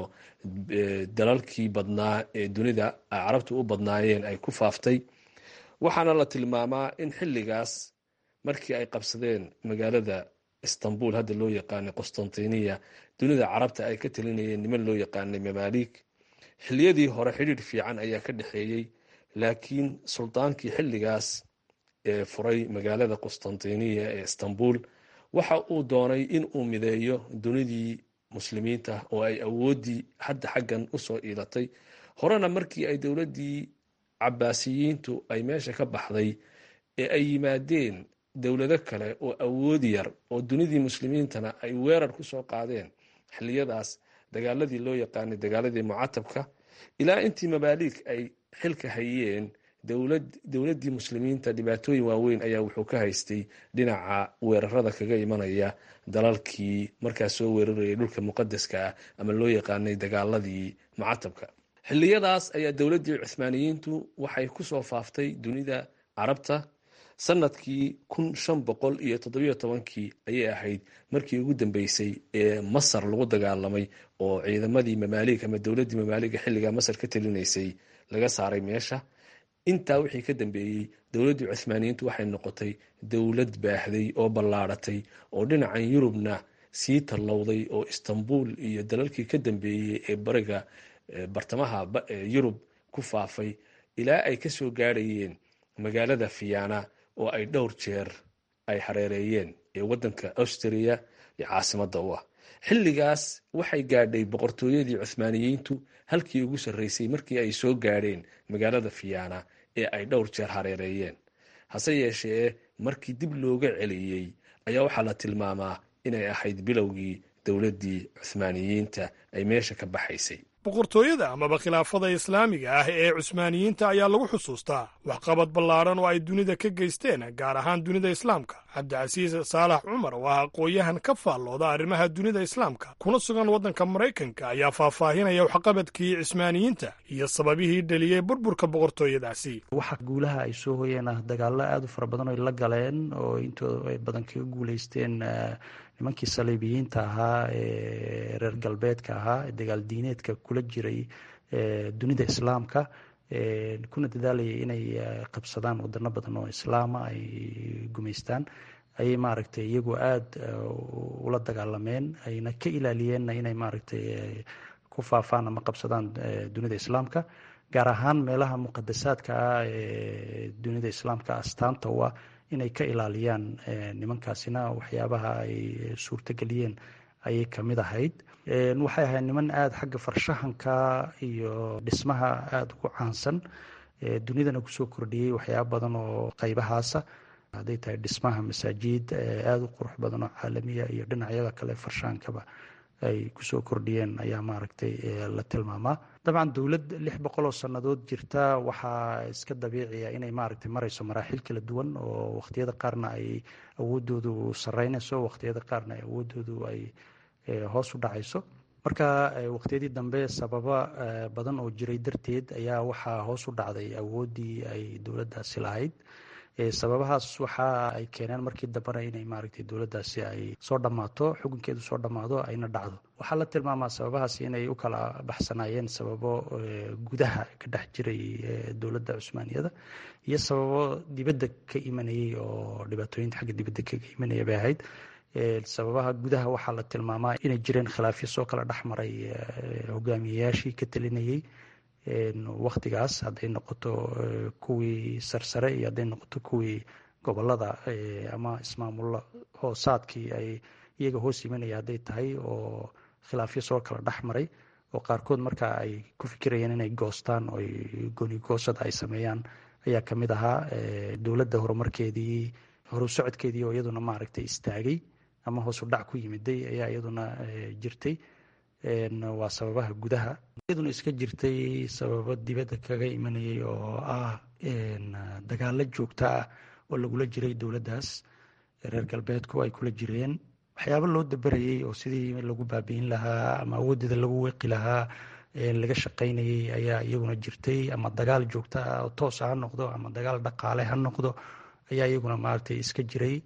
dalalkii badnaa ee dunida carabtu u badnaayeen ay ku faaftay waxaana la tilmaamaa in xilligaas markii ay qabsadeen magaalada istanbul hadda loo yaqaanay qostantiniya dunida carabta ay ka talinayeen niman loo yaqaanay mamaalik xilliyadii hore xidhiir fiican ayaa ka dhexeeyey laakiin sultaankii xilligaas ee furay magaalada qostantiniya ee istanbul waxa uu doonay in uu mideeyo dunidii muslimiinta oo ay awooddii hadda xaggan usoo iilatay horena markii ay dowladdii cabaasiyiintu ay meesha ka baxday ee ay yimaadeen dowlado kale oo awood yar oo dunidii muslimiintana ay weerar kusoo qaadeen xiliyadaas dagaaladii loo yaqaanay dagaaladii mucatabka ilaa intii mabaaliig ay xilka hayeen dowladdii muslimiinta dhibaatooyin waaweyn ayaa wuxuu ka haystay dhinaca weerarada kaga imanaya dalalkii markaas soo weerarayay dhulka muqadaska ah ama loo yaqaanay dagaaladii mucatabka xiliyadaas ayaa dowladdii cuhmaaniyiintu waxay kusoo faaftay dunida carabta sanadkii kun shan boqol iyo toddobiyo tobankii ayay ahayd markii ugu dambeysay ee masar lagu dagaalamay oo ciidamadii mamaaliig ama dowladdii mamaaliga xilligaa masar ka talinaysay laga saaray meesha intaa wixii ka dambeeyey dowladdii cuhmaaniyiintu waxay noqotay dowlad baahday oo ballaadhatay oo dhinacan yurubna sii tallowday oo istanbul iyo dalalkii ka dambeeyey ee bariga bartamaha yurub ku faafay ilaa ay kasoo gaadhayeen magaalada fiyana oo ay dhowr jeer ay hareereeyeen ee waddanka austria iyo caasimadda u ah xilligaas waxay gaadhay boqortooyadii cuhmaaniyiintu halkii ugu sarreysay markii ay soo gaadheen magaalada fiyana ee ay dhowr jeer hareereeyeen hase yeeshee markii dib looga celiyey ayaa waxaa la tilmaamaa inay ahayd bilowgii dowladdii cuhmaaniyiinta ay meesha ka baxaysay boqortooyada amaba khilaafada islaamiga ah ee cusmaaniyiinta ayaa lagu xusuustaa waxqabad ballaadhan oo ay dunida ka geysteen gaar ahaan dunida islaamka cabdicasiis saalax cumar oo ah aqoon-yahan ka faallooda arrimaha dunida islaamka kuna sugan waddanka maraykanka ayaa faahfaahinaya waxqabadkii cismaaniyiinta iyo sababihii dheliyey burburka boqortooyadaasi waxa guulaha ay soo hoyeen ah dagaallo aada u fara badan oy la galeen oo intooda ay badan kaga guuleysteen nimankii saliibiyiinta ahaa ee reer galbeedka ahaa ee dagaal diineedka kula jiray dunida islaamka kuna dadaalayay inay qabsadaan wadano badan oo islaama ay gumaystaan ayay maaragtay iyagu aada ula dagaalameen ayna ka ilaaliyeenna inay maaragtay ku faafaan ama qabsadaan dunida islaamka gaar ahaan meelaha muqadasaadka ah ee dunida islaamka astaanta u ah inay ka ilaaliyaan nimankaasina waxyaabaha ay suurtageliyeen ayay kamid ahayd waxay ahayd niman aada xagga farshahanka iyo dhismaha aada ugu caansan dunidana kusoo kordhiyey waxyaaba badan oo qaybahaasa hadday tahay dhismaha masaajid aada u qurux badan oo caalamiya iyo dhinacyada kale farshahankaba ay kusoo kordhiyeen ayaa maaragtay la tilmaamaa dabcan dowlad lix boqol oo sannadood jirta waxaa iska dabiiciya inay maaragtay marayso maraaxil kala duwan oo waqtiyada qaarna ay awoodoodu sareynayso waqtiyada qaarna ay awoodoodu ay hoos u dhacayso marka waqtiyadii dambe sababa badan oo jiray darteed ayaa waxaa hoos u dhacday awooddii ay dowladdaasi lahayd sababahaas waxa ay keeneen markii dambena inay maaragtay dowladdaasi ay soo dhammaato xukunkeedu soo dhammaado ayna dhacdo waxaa la tilmaamaa sababahaas inay u kala baxsanaayeen sababo gudaha ka dhex jiray dowladda cusmaaniyada iyo sababo dibadda ka imanayay oo dhibaatooyinta xagga dibadda kaga imanaya bay ahayd sababaha gudaha waxaa la tilmaamaa inay jireen khilaafyo soo kala dhex maray hogaamiyeyaashii ka talinayay waktigaas hadday noqoto kuwii sarsare iyo hadday noqoto kuwii gobolada ama ismaamulo hoosaadkii ay iyaga hoos imanaya hadday tahay oo khilaafyo soo kala dhex maray oo qaarkood marka ay ku fikirayeen inay goostaan oo goonigoosada ay sameeyaan ayaa kamid ahaa dowladda horumarkeedii horu socodkeedii oo iyaduna maaragtay istaagay ama hoosu dhac ku yimiday ayaa iyaduna jirtay waa sababaha gudaha iyaduna iska jirtay sababo dibadda kaga imanayay oo ah dagaalo joogta ah oo lagula jiray dowladdaas reer galbeedku ay kula jireen waxyaabo loo dabarayay oo sidii lagu baabi'in lahaa ama awoodeeda lagu weqi lahaa laga shaqaynayay ayaa iyaguna jirtay ama dagaal joogta ah oo toos ha noqdo ama dagaal dhaqaale ha noqdo ayaa iyaguna maaragtay iska jiray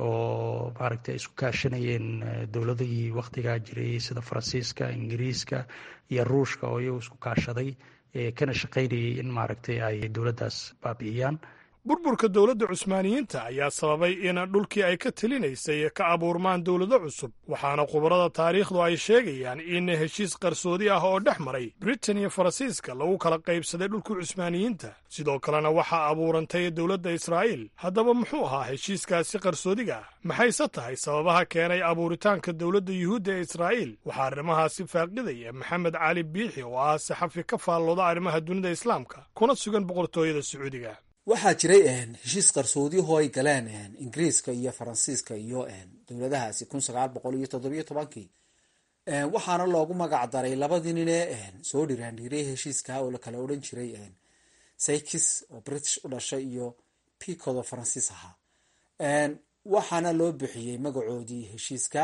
oo maaragtay isku kaashanayeen dowladihii waktigaa jiray sida faransiiska ingiriiska iyo ruushka oo iyagu isku kaashaday kana shaqaynayay in maaragtay ay dowladdaas baabi'iyaan burburka dowladda cusmaaniyiinta ayaa sababay in dhulkii ay ka telinaysay ka abuurmaan dowlado cusub waxaana khubarada taariikhdu ay sheegayaan in heshiis qarsoodi ah oo dhex maray britain iyo faransiiska lagu kala qaybsaday dhulkii cusmaaniyiinta sidoo kalena waxaa abuurantay dowladda israa'iil haddaba muxuu ahaa heshiiskaasi qarsoodiga ah maxayse tahay sababaha keenay abuuritaanka dowladda yuhuudda ee israa'iil waxaa arrimahaasi faaqidaya maxamed cali biixi oo ah saxafi ka faallooda arrimaha dunida islaamka kuna sugan boqortooyada sacuudiga waxaa jiray heshiis qarsoodiyaho ay galeen ingiriiska iyo faransiiska iyo dowladahaasi kun sagaal boqol iyo toddobiyo tobankii waxaana loogu magac daray labadii ninee soo dhiraandhiiray heshiiska oo lakala odhan jiray sykis oo british u dhashay iyo picod oo faransiis ahaa waxaana loo bixiyey magacoodii heshiiska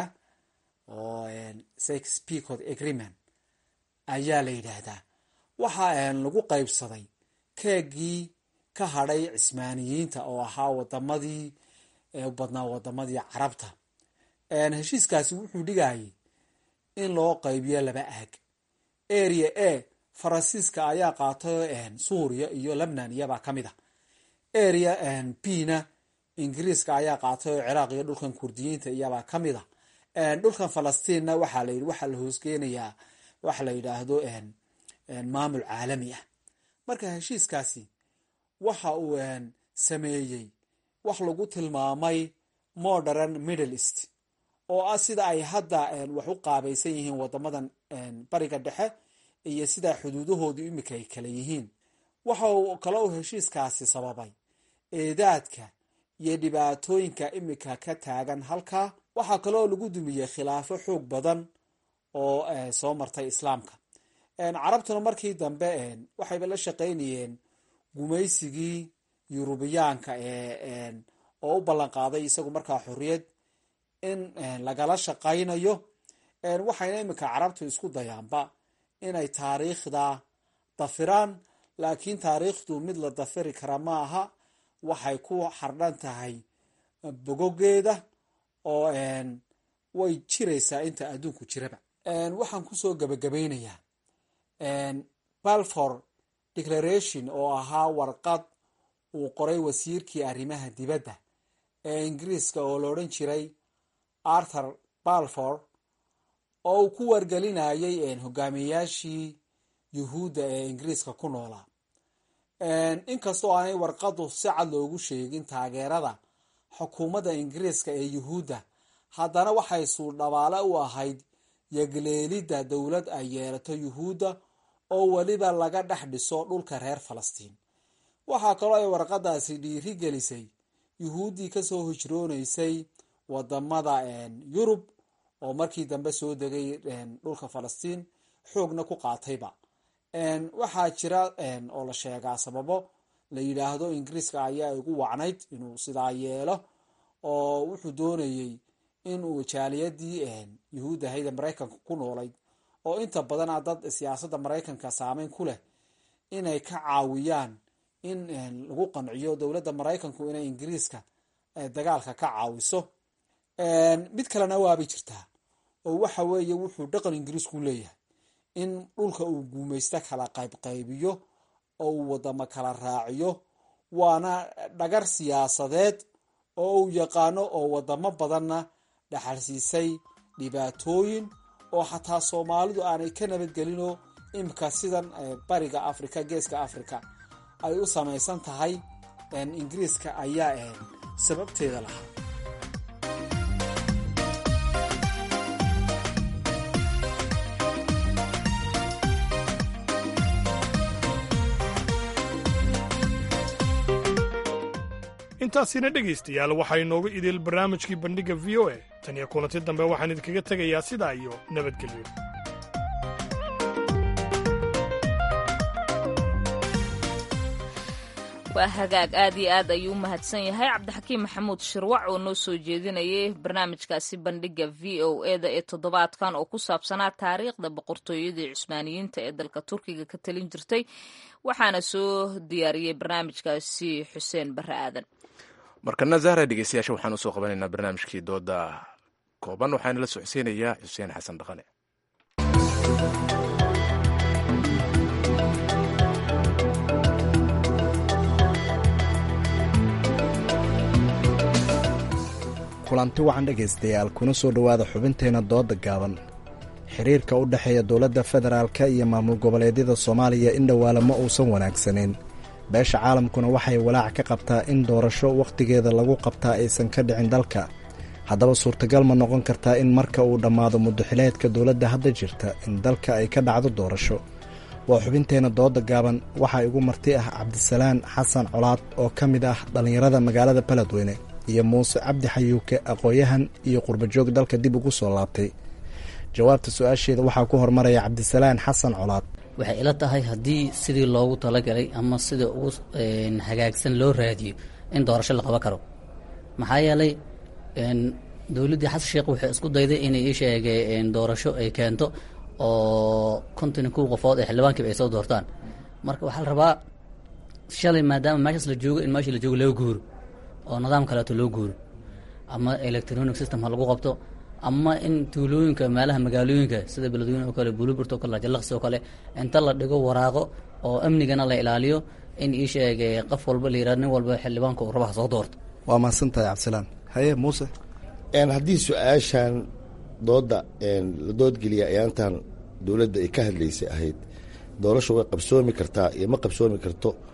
oo sykis picod agreement ayaa la yidhaahdaa waxaa lagu qaybsaday keegii ka hadhay cismaaniyiinta oo ahaa wadamadii badnaa wadamadii carabta heshiiskaasi wuxuu dhigayay in loo qaybiyo laba aag area a faransiiska ayaa qaatay suuriya iyo lebnan iyabaa ka mid a area b na ingiriiska ayaa qaatay oo ciraaq iyo dhulkan kurdiyiinta iyabaa ka mid a dhulkan falastiinna waxaa la waxaa la hoosgeynayaa waxa la yidhaahdo maamul caalami ah marka heshiiskaasi waxa uu sameeyey wax lagu tilmaamay modern middle east oo ah sida ay hadda wax u qaabaysan yihiin wadamadan bariga dhexe iyo sidaa xuduudahoodu imika ay kala yihiin waxa uu kale uu heshiiskaasi sababay eedaadka iyo dhibaatooyinka imika ka taagan halkaa waxaa kaleoo lagu dumiyey khilaafo xoog badan oo soo martay islaamka carabtuna markii dambe waxayba la shaqaynayeen gumaysigii yurubiyaanka oo u ballan qaaday isagu markaa xorriyad in lagala shaqaynayo waxayna iminka carabtu isku dayaanba inay taariikhda dafiraan laakiin taariikhdu mid la dafiri kara ma aha waxay ku xardhan tahay bogogeeda oo way jiraysaa inta adduunku jiraba waxaan kusoo gabagabaynayaa balfour declaration oo ahaa warqad uu qoray wasiirkii arrimaha dibadda ee ingiriiska oo la odhan jiray arthur balfour oo uu ku wargelinayay hogaamiyayaashii yuhuudda ee ingiriiska ku noolaa inkastoo aanay warqadu si cad loogu sheegin taageerada xukuumadda ingiriiska ee yuhuudda haddana waxay suudhabaale u ahayd yagleelidda dowlad ay yeelato yuhuudda oo weliba laga dhex dhiso dhulka reer falastiin waxaa kaloo ay warqadaasi dhiiri gelisay yuhuuddii kasoo hijroonaysay wadamada yurub oo markii dambe soo degay dhulka falastiin xoogna ku qaatayba waxaa jira oo la sheegaa sababo la yidhaahdo ingiriiska ayaa igu wacnayd inuu sidaa yeelo oo wuxuu doonayey inuu jaaliyadii yuhuud ahayda maraykanka ku noolayd oo inta badana dad siyaasadda maraykanka saameyn ku leh inay ka caawiyaan in lagu qanciyo dowladda maraykanku inay ingiriiska dagaalka ka caawiso mid kalena waabay jirtaa oo waxa weeye wuxuu dhaqan ingiriisku leeyahay in dhulka uu guumaysto kala qaybqaybiyo oo uu wadamo kala raaciyo waana dhagar siyaasadeed oo uu yaqaano oo wadamo badanna dhaxalsiisay dhibaatooyin oo xataa soomaalidu aanay ka nabadgelinoo imika sidan bariga africa geeska africa ay u samaysan tahay ingiriiska ayaa sababteeda lahaa intaasina dhegaystayaal waxaa inoogu idil barnaamijkii bandhigga v o a tan iyo kulanti dambe waxaan idinkaga tegayaa sidaa iyo nabadgelyo waa hagaag aad iyo aad ayuu u mahadsan yahay cabdixakiim maxamuud shirwac oo noo soo jeedinayay barnaamijkaasi bandhigga v o eda ee toddobaadkan oo ku saabsanaa taariikhda boqortooyadii cusmaaniyiinta ee dalka turkiga ka talin jirtay waxaana soo diyaariyey barnaamijkaasi xuseen barre aadan markana zahra dhegeystayaasha waxaan usoo qabanaynaa barnaamijkii dooda kooban waxaana la socodsiinayaa xuseen xasan dhaqane kulanti wacan dhegaystayaal kuna soo dhowaada xubinteenna dooda gaaban xiriirka u dhexeeya dowladda federaalka iyo maamul goboleedyada soomaaliya in dhowaala ma uusan wanaagsanayn beesha caalamkuna waxay walaac ka qabtaa in doorasho wakhtigeeda lagu qabtaa aysan ka dhicin dalka haddaba suurtagal ma noqon kartaa in marka uu dhammaado muddaxileedka dowladda hadda jirta in dalka ay ka dhacdo doorasho waa xubinteenna dooda gaaban waxaa igu marti ah cabdisalaan xasan colaad oo ka mid ah dhallinyarada magaalada baledweyne iyo muuse cabdi xayuuke aqoon-yahan iyo qurbajoog dalka dib ugu soo laabtay jawaabta su-aasheeda waxaa ku hormaraya cabdisalaan xasan colaad waxay ila tahay haddii sidii loogu talagalay ama sida ugu hagaagsan loo raadiyo in doorasho la qaban karo maxaa yeelay dowladdii xasan sheekh waxay isku dayday inay ii sheegeen doorasho ay keento oo konton kow qofood ee xildhibaankiiba ay soo doortaan marka waxaa la rabaa shalay maadaama meeshaas la joogo in meesha la joogo loo guuro oo nidaam kaleeto loo guuro ama electronic system ha lagu qabto ama in tuulooyinka meelaha magaalooyinka sida beledweyne oo kale buluburt oo kale jalaqsi oo kale inta la dhigo waraaqo oo amnigana la ilaaliyo in ii sheegay qof walba la yihahdo nin walba xildhibaanka uu rabaha soo doorto waa mahadsantahay cabdisalaan haye muuse haddii su-aashan dooda la doodgeliya ayaantan dowladda ay ka hadlaysay ahayd doorasho way qabsoomi kartaa iyo ma qabsoomi karto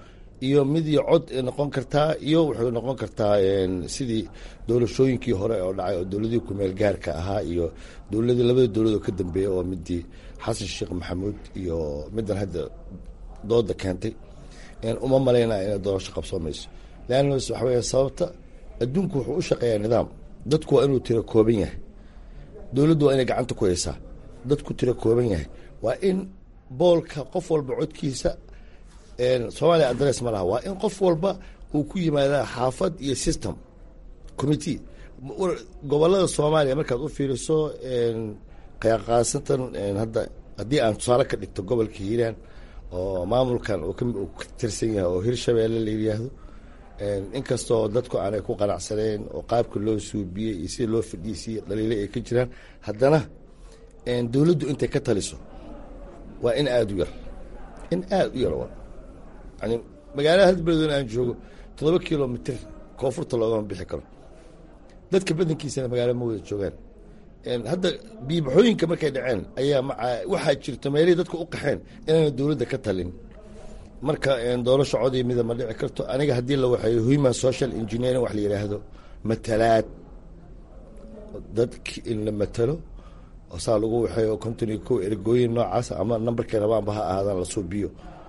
iyo mid iyo cod ay noqon kartaa iyo wuxuu noqon kartaa sidii doorashooyinkii hore oo dhacay oo dowladihii kumeel gaarka ahaa iyo dowladii labada dowlad oo ka dambeeya oo midii xasan sheekh maxamuud iyo middan hadda dooda keentay uma malaynaya inay doorasho qabsoomayso leanna waxa weya sababta adduunku wuxuu u shaqeeyaa nidaam dadku waa inuu tiro kooban yahay dowladdu waa inay gacanta ku haysaa dadku tiro kooban yahay waa in boolka qof walba codkiisa soomaaliya adress ma laha waa in qof walba uu ku yimaadaa xaafad iyo system committee gobolada soomaaliya markaad u fiiriso qaasatan hadda haddii aan tusaale ka dhigto gobolka hiiraan oo maamulkan uu ka tirsan yahay oo hirshabeelle la yidhaahdo inkastoo dadku aanay ku qanacsaneen oo qaabka loo suubiyey iyo sida loo fadhiisiye dhaliilo ay ka jiraan haddana dowladdu intay ka taliso waa in aada u yar in aada u yar yani magaalada hal beledweyne aan joogo toddoba kilomitr koonfurta loogama bixi karo dadka badankiisana magaalo ma wada joogaan hadda biibaxooyinka markay dhaceen ayaa waxaa jirto meelihii dadka u qaxeen inaana dowladda ka talin marka doorasho codii mida ma dhici karto aniga haddii la waxeeyo human social engineering wax la yidhaahdo matalaad dadki in la matalo oo saa lagu waxeeyo konton iyo kow ergooyin noocaas ama nambarkay rabaanba ha ahaadaan la suubiyo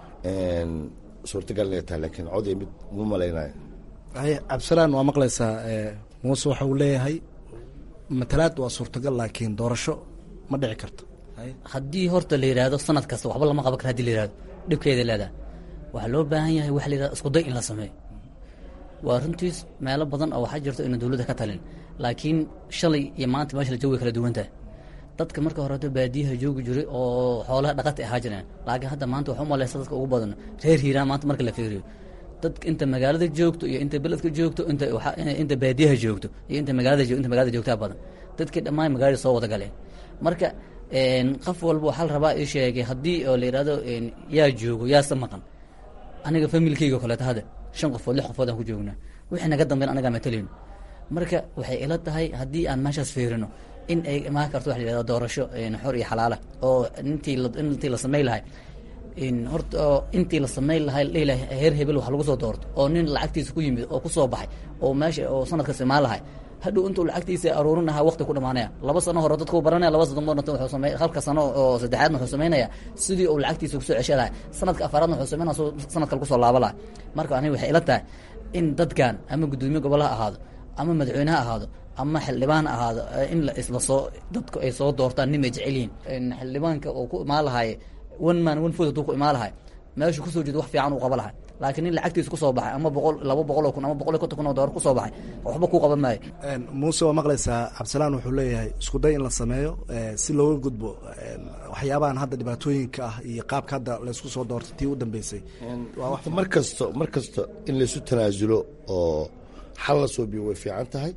suurtagal inay tahay laakiin codii mid uma malaynayo cabdisalaan waa maqlaysaa muuse waxa uu leeyahay matalaad waa suurtagal laakiin doorasho ma dhici karto haddii horta la yidhaahdo sanad kasta waxba lama qaban kara hadii la yihahdo dhibkeeda leedaha waxaa loo baahan yahay waxa la yidhahdo iskuday in la sameeyo waa runtiis meelo badan oo waxaa jirto ina dowladda ka talin laakiin shalay iyo maanta meesha la joogi kala duwantahay dadka marka horeeto baadiyaha joogi jiray oo xoolaha dhaqata ahaa jireen laakiin hadda maanta waxa umaleysa dadka ugu badan reer hiiraan maanta marka la fiiriyo dadka inta magaalada joogto iyo inta beledka joogto inta inta baadiyaha joogto iyo inta magaalada inta magaalada joogtaa badan dadkii dhammaan magaalada soo wada galeen marka qof walba waxaa la rabaa ii sheegay haddii oo la yidhahdo yaa joogo yaase maqan aniga familkeyga kaleeto hadda shan qofood lix qofood aan ku joognaa wixii naga dambeyn anagaa matalayno marka waxay ila tahay haddii aan meeshaas fiirino in ay imaan karto waxa la yihahdo doorasho xor iyo xalaala oo intii intii la samey lahay horta oo intii la samayn lahay dhihi lahay heer hebel wax lagu soo doorto oo nin lacagtiisa ku yimid oo kusoo baxay oo meesha oo sanadkas imaan lahay hadhow intuu lacagtiisa aruurin lahaa waqti ku dhamaanaya laba sano hore dadku baranaya laba sano marnata wuxuu samey halka sano oo saddexaadna wuxuu samaynaya sidii uu lacagtiisa kusoo cesha lahay sanadka afaraadna wuxuu samaynaya sanad kale kusoo laaba lahay marka aniga waxay ila tahay in dadkan ama guddoomiye gobolaha ahaado ama madaxweyneha ahaado ama xildhibaan ahaado in la isla soo dadku ay soo doortaan nin ay jecel yihiin xildhibaanka oo ku imaan lahay one man one food hadduu ku imaan lahay meeshu kusoo jeedo wax fiican uu qaba lahay laakiin nin lacagtiisa kusoo baxay ama boqol laba boqol oo kun ama boqol iyo konton kun oo doolar kusoo baxay waxba kuu qaban maayo muuse waa maqlaysaa cabdisalaan wuxuu leeyahay isku day in la sameeyo si looga gudbo waxyaabahan hadda dhibaatooyinka ah iyo qaabka hadda laysku soo doortay tii u dambeysay mar kasto mar kasta in laysu tanaasulo oo xal la soo biyo way fiican tahay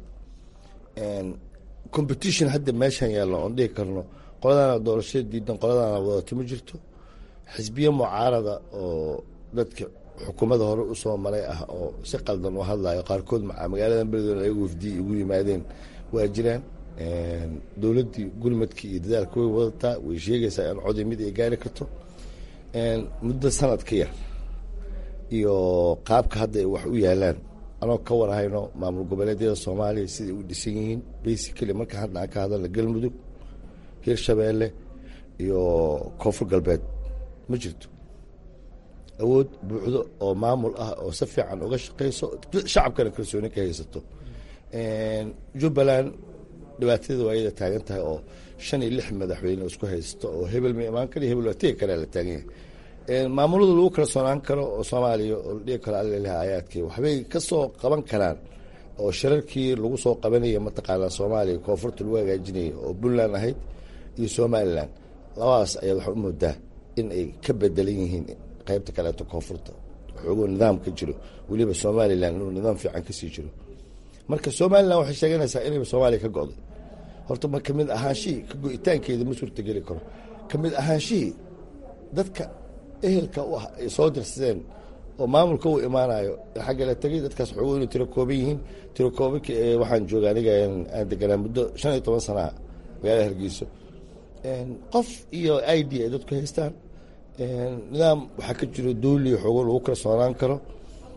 competition hadda meeshan yaallo oon dhihi karno qoladaana doorashada diidan qoladaana wadato ma jirto xisbiye mucaarada oo dadka xukuumadda hore usoo maray ah oo si qaldan u hadlayo qaarkood magaalada beledweyne ayagu wafdiyi ugu yimaadeen waa jiraan dowladdii gurmadkii iyo dadaalka way wadataa way sheegaysaa in codi mid ay gaari karto muddo sanad ka yar iyo qaabka hadda ay wax u yaalaan anoo ka warhayno maamul goboleedyada soomaaliya siday u dhisan yihiin basically marka hadda aan ka hadalna galmudug hirshabeelle iyo koonfur galbeed ma jirto awood buuxdo oo maamul ah oo si fiican uga shaqeyso shacabkana kalsooni ka haysato jubbaland dhibaatadeeda waa iyada taagan tahay oo shan iyo lix madaxweyne isku haysto oo hebel ma imaan kara hebel waa tegi karaa la taagan yahay maamulada lagu kala soonaan karo oo soomaaliya oo la dhihi karo allalaha aayaadkii waxbay ka soo qaban karaan oo shirarkii lagu soo qabanaya mataqaanaa soomaaliya koonfurta lagu hagaajinaya oo puntland ahayd iyo somalilan labadaas ayaad waxaa u moodaa in ay ka bedelan yihiin qaybta kaleeto koonfurta waxoogoo nidaam ka jiro weliba somalilan inuu nidaam fiican kasii jiro marka somalilan waxay sheeganaysaa inayba soomaaliya ka go'day horta ma kamid ahaanshihii ka go-itaankeeda ma suurtageli karo kamid ahaanshihii dadka ehelka u ah ay soo dirsadeen oo maamulka uu imaanayo xagga la tegay dadkaas waxoogo inay tiro kooban yihiin tiro koobanka waxaan jooga aniga aan deganaa muddo shan iyo toban sanaa magaalada hargeyso qof iyo id ay dadku haystaan nidaam waxaa ka jiro dowli xoogo lagu kala soonaan karo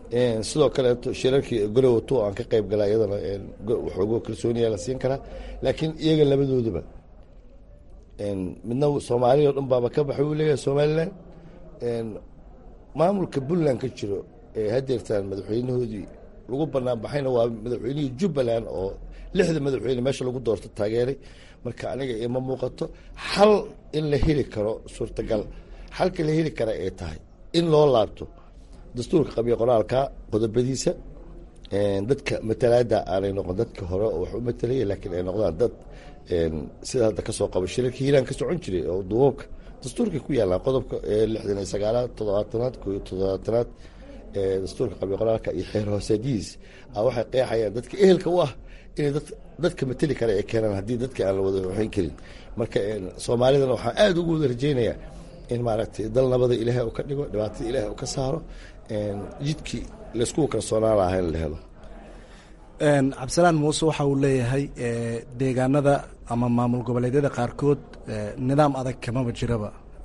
sidoo kaleeto shirarkii gorowato aan ka qayb gala iyadana waxoogo kalsooniya la siin karaa laakiin iyaga labadooduba midna soomaaliya o dhan baaba ka baxay uu leeyahay somalilan maamulka puntland ka jiro ee hadeertaan madaxweynahoodii lagu banaan baxayna waa madaxweynihii jubbaland oo lixda madaxweyne meesha lagu doorto taageeray marka aniga ima muuqato xal in la heli karo suurtagal xalka la heli kara ay tahay in loo laabto dastuurka qabiya qoraalka qodobadiisa dadka matalaada aanay noqon dadka hore oo wax u matalaya laakiin ay noqdaan dad sida hadda kasoo qaba shirarka hiiraan ka socon jiray oo duubabka dastuurkay ku yaallaan qodobka lixdan iyo sagaalaad toddobaatanaad ko iyo toddobaatanaad dastuurka qabiya qoraalka iyo xeer hoosaadihiis waxay qeexayaan dadka ehelka u ah inay dadka mateli kara ay keenaan haddii dadka aan la wada waxayn karin marka soomaalidana waxaan aada ugu wada rajeynayaa in maaragtay dal nabada ilaahay u ka dhigo dhibaatada ilaahay u ka saaro jidkii laysku kalsoonaan lahaa in la helo cabdisalaan muuse waxa uu leeyahay deegaanada ama maamul goboleedyada qaarkood nidaam adag kamaba jiraba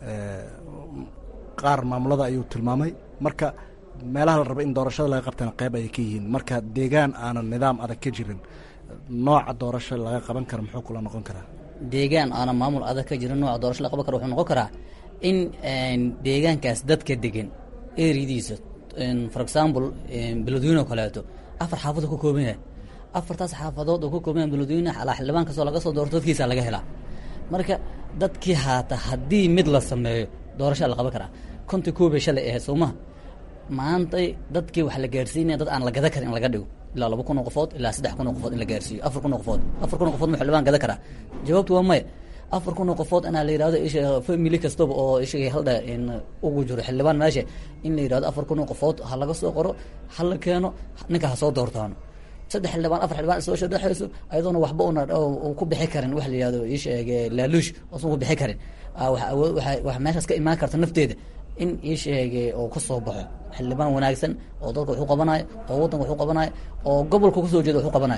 qaar maamulada ayuu tilmaamay marka meelaha la raba in doorashada laga qabtana qeyb ayay ka yihiin marka deegaan aanan nidaam adag ka jirin nooca doorasho laga qaban kara muxuu kula noqon karaa deegaan aanan maamul adag ka jirin nooca doorasho la qaban kara wuxuu noqon karaa in deegaankaas dadka degan eriyadiisa for example beledweyne oo kaleeto afar xaafadood ka kooban yahay afartaas xaafadood oo ka kooban yahay beledweyne alaa xildhibaan kastoo laga soo doorto dadkiisa laga helaa marka dadkii haata haddii mid la sameeyo doorashaa la qaban karaa konta koobay shalay ahayd soo maha maantay dadkii wax la gaarsiinaya dad aan la gada karin in laga dhigo ilaa laba kun oo qofood ilaa saddex kun oo qofood in la gaarsiiyo afar kun oo qofood afar kun oo qofood ma xildhibaan gada karaa jawaabtu waa maya afar kun oo qofood inaa la yidhahdo isha family kastaba oo ishaga haldha ugu jiro xildhibaan meesha in la yidhahdo afar kun oo qofood ha laga soo qoro ha la keeno ninka ha soo doortaano saddex xildhibaan afar xildhibaan soo shadhexayso ayadoona waxba una ku bixi karin wax la yidhahdo isheeg laaluush oosan ku bixi karin wax meeshaas ka imaan karta nafteeda in isheege oo ka soo baxo xildhibaan wanaagsan oo dalka waxu qabanayo oo waddanka waxu qabanayo oo gobolka kusoo jeeda waxu qabanayo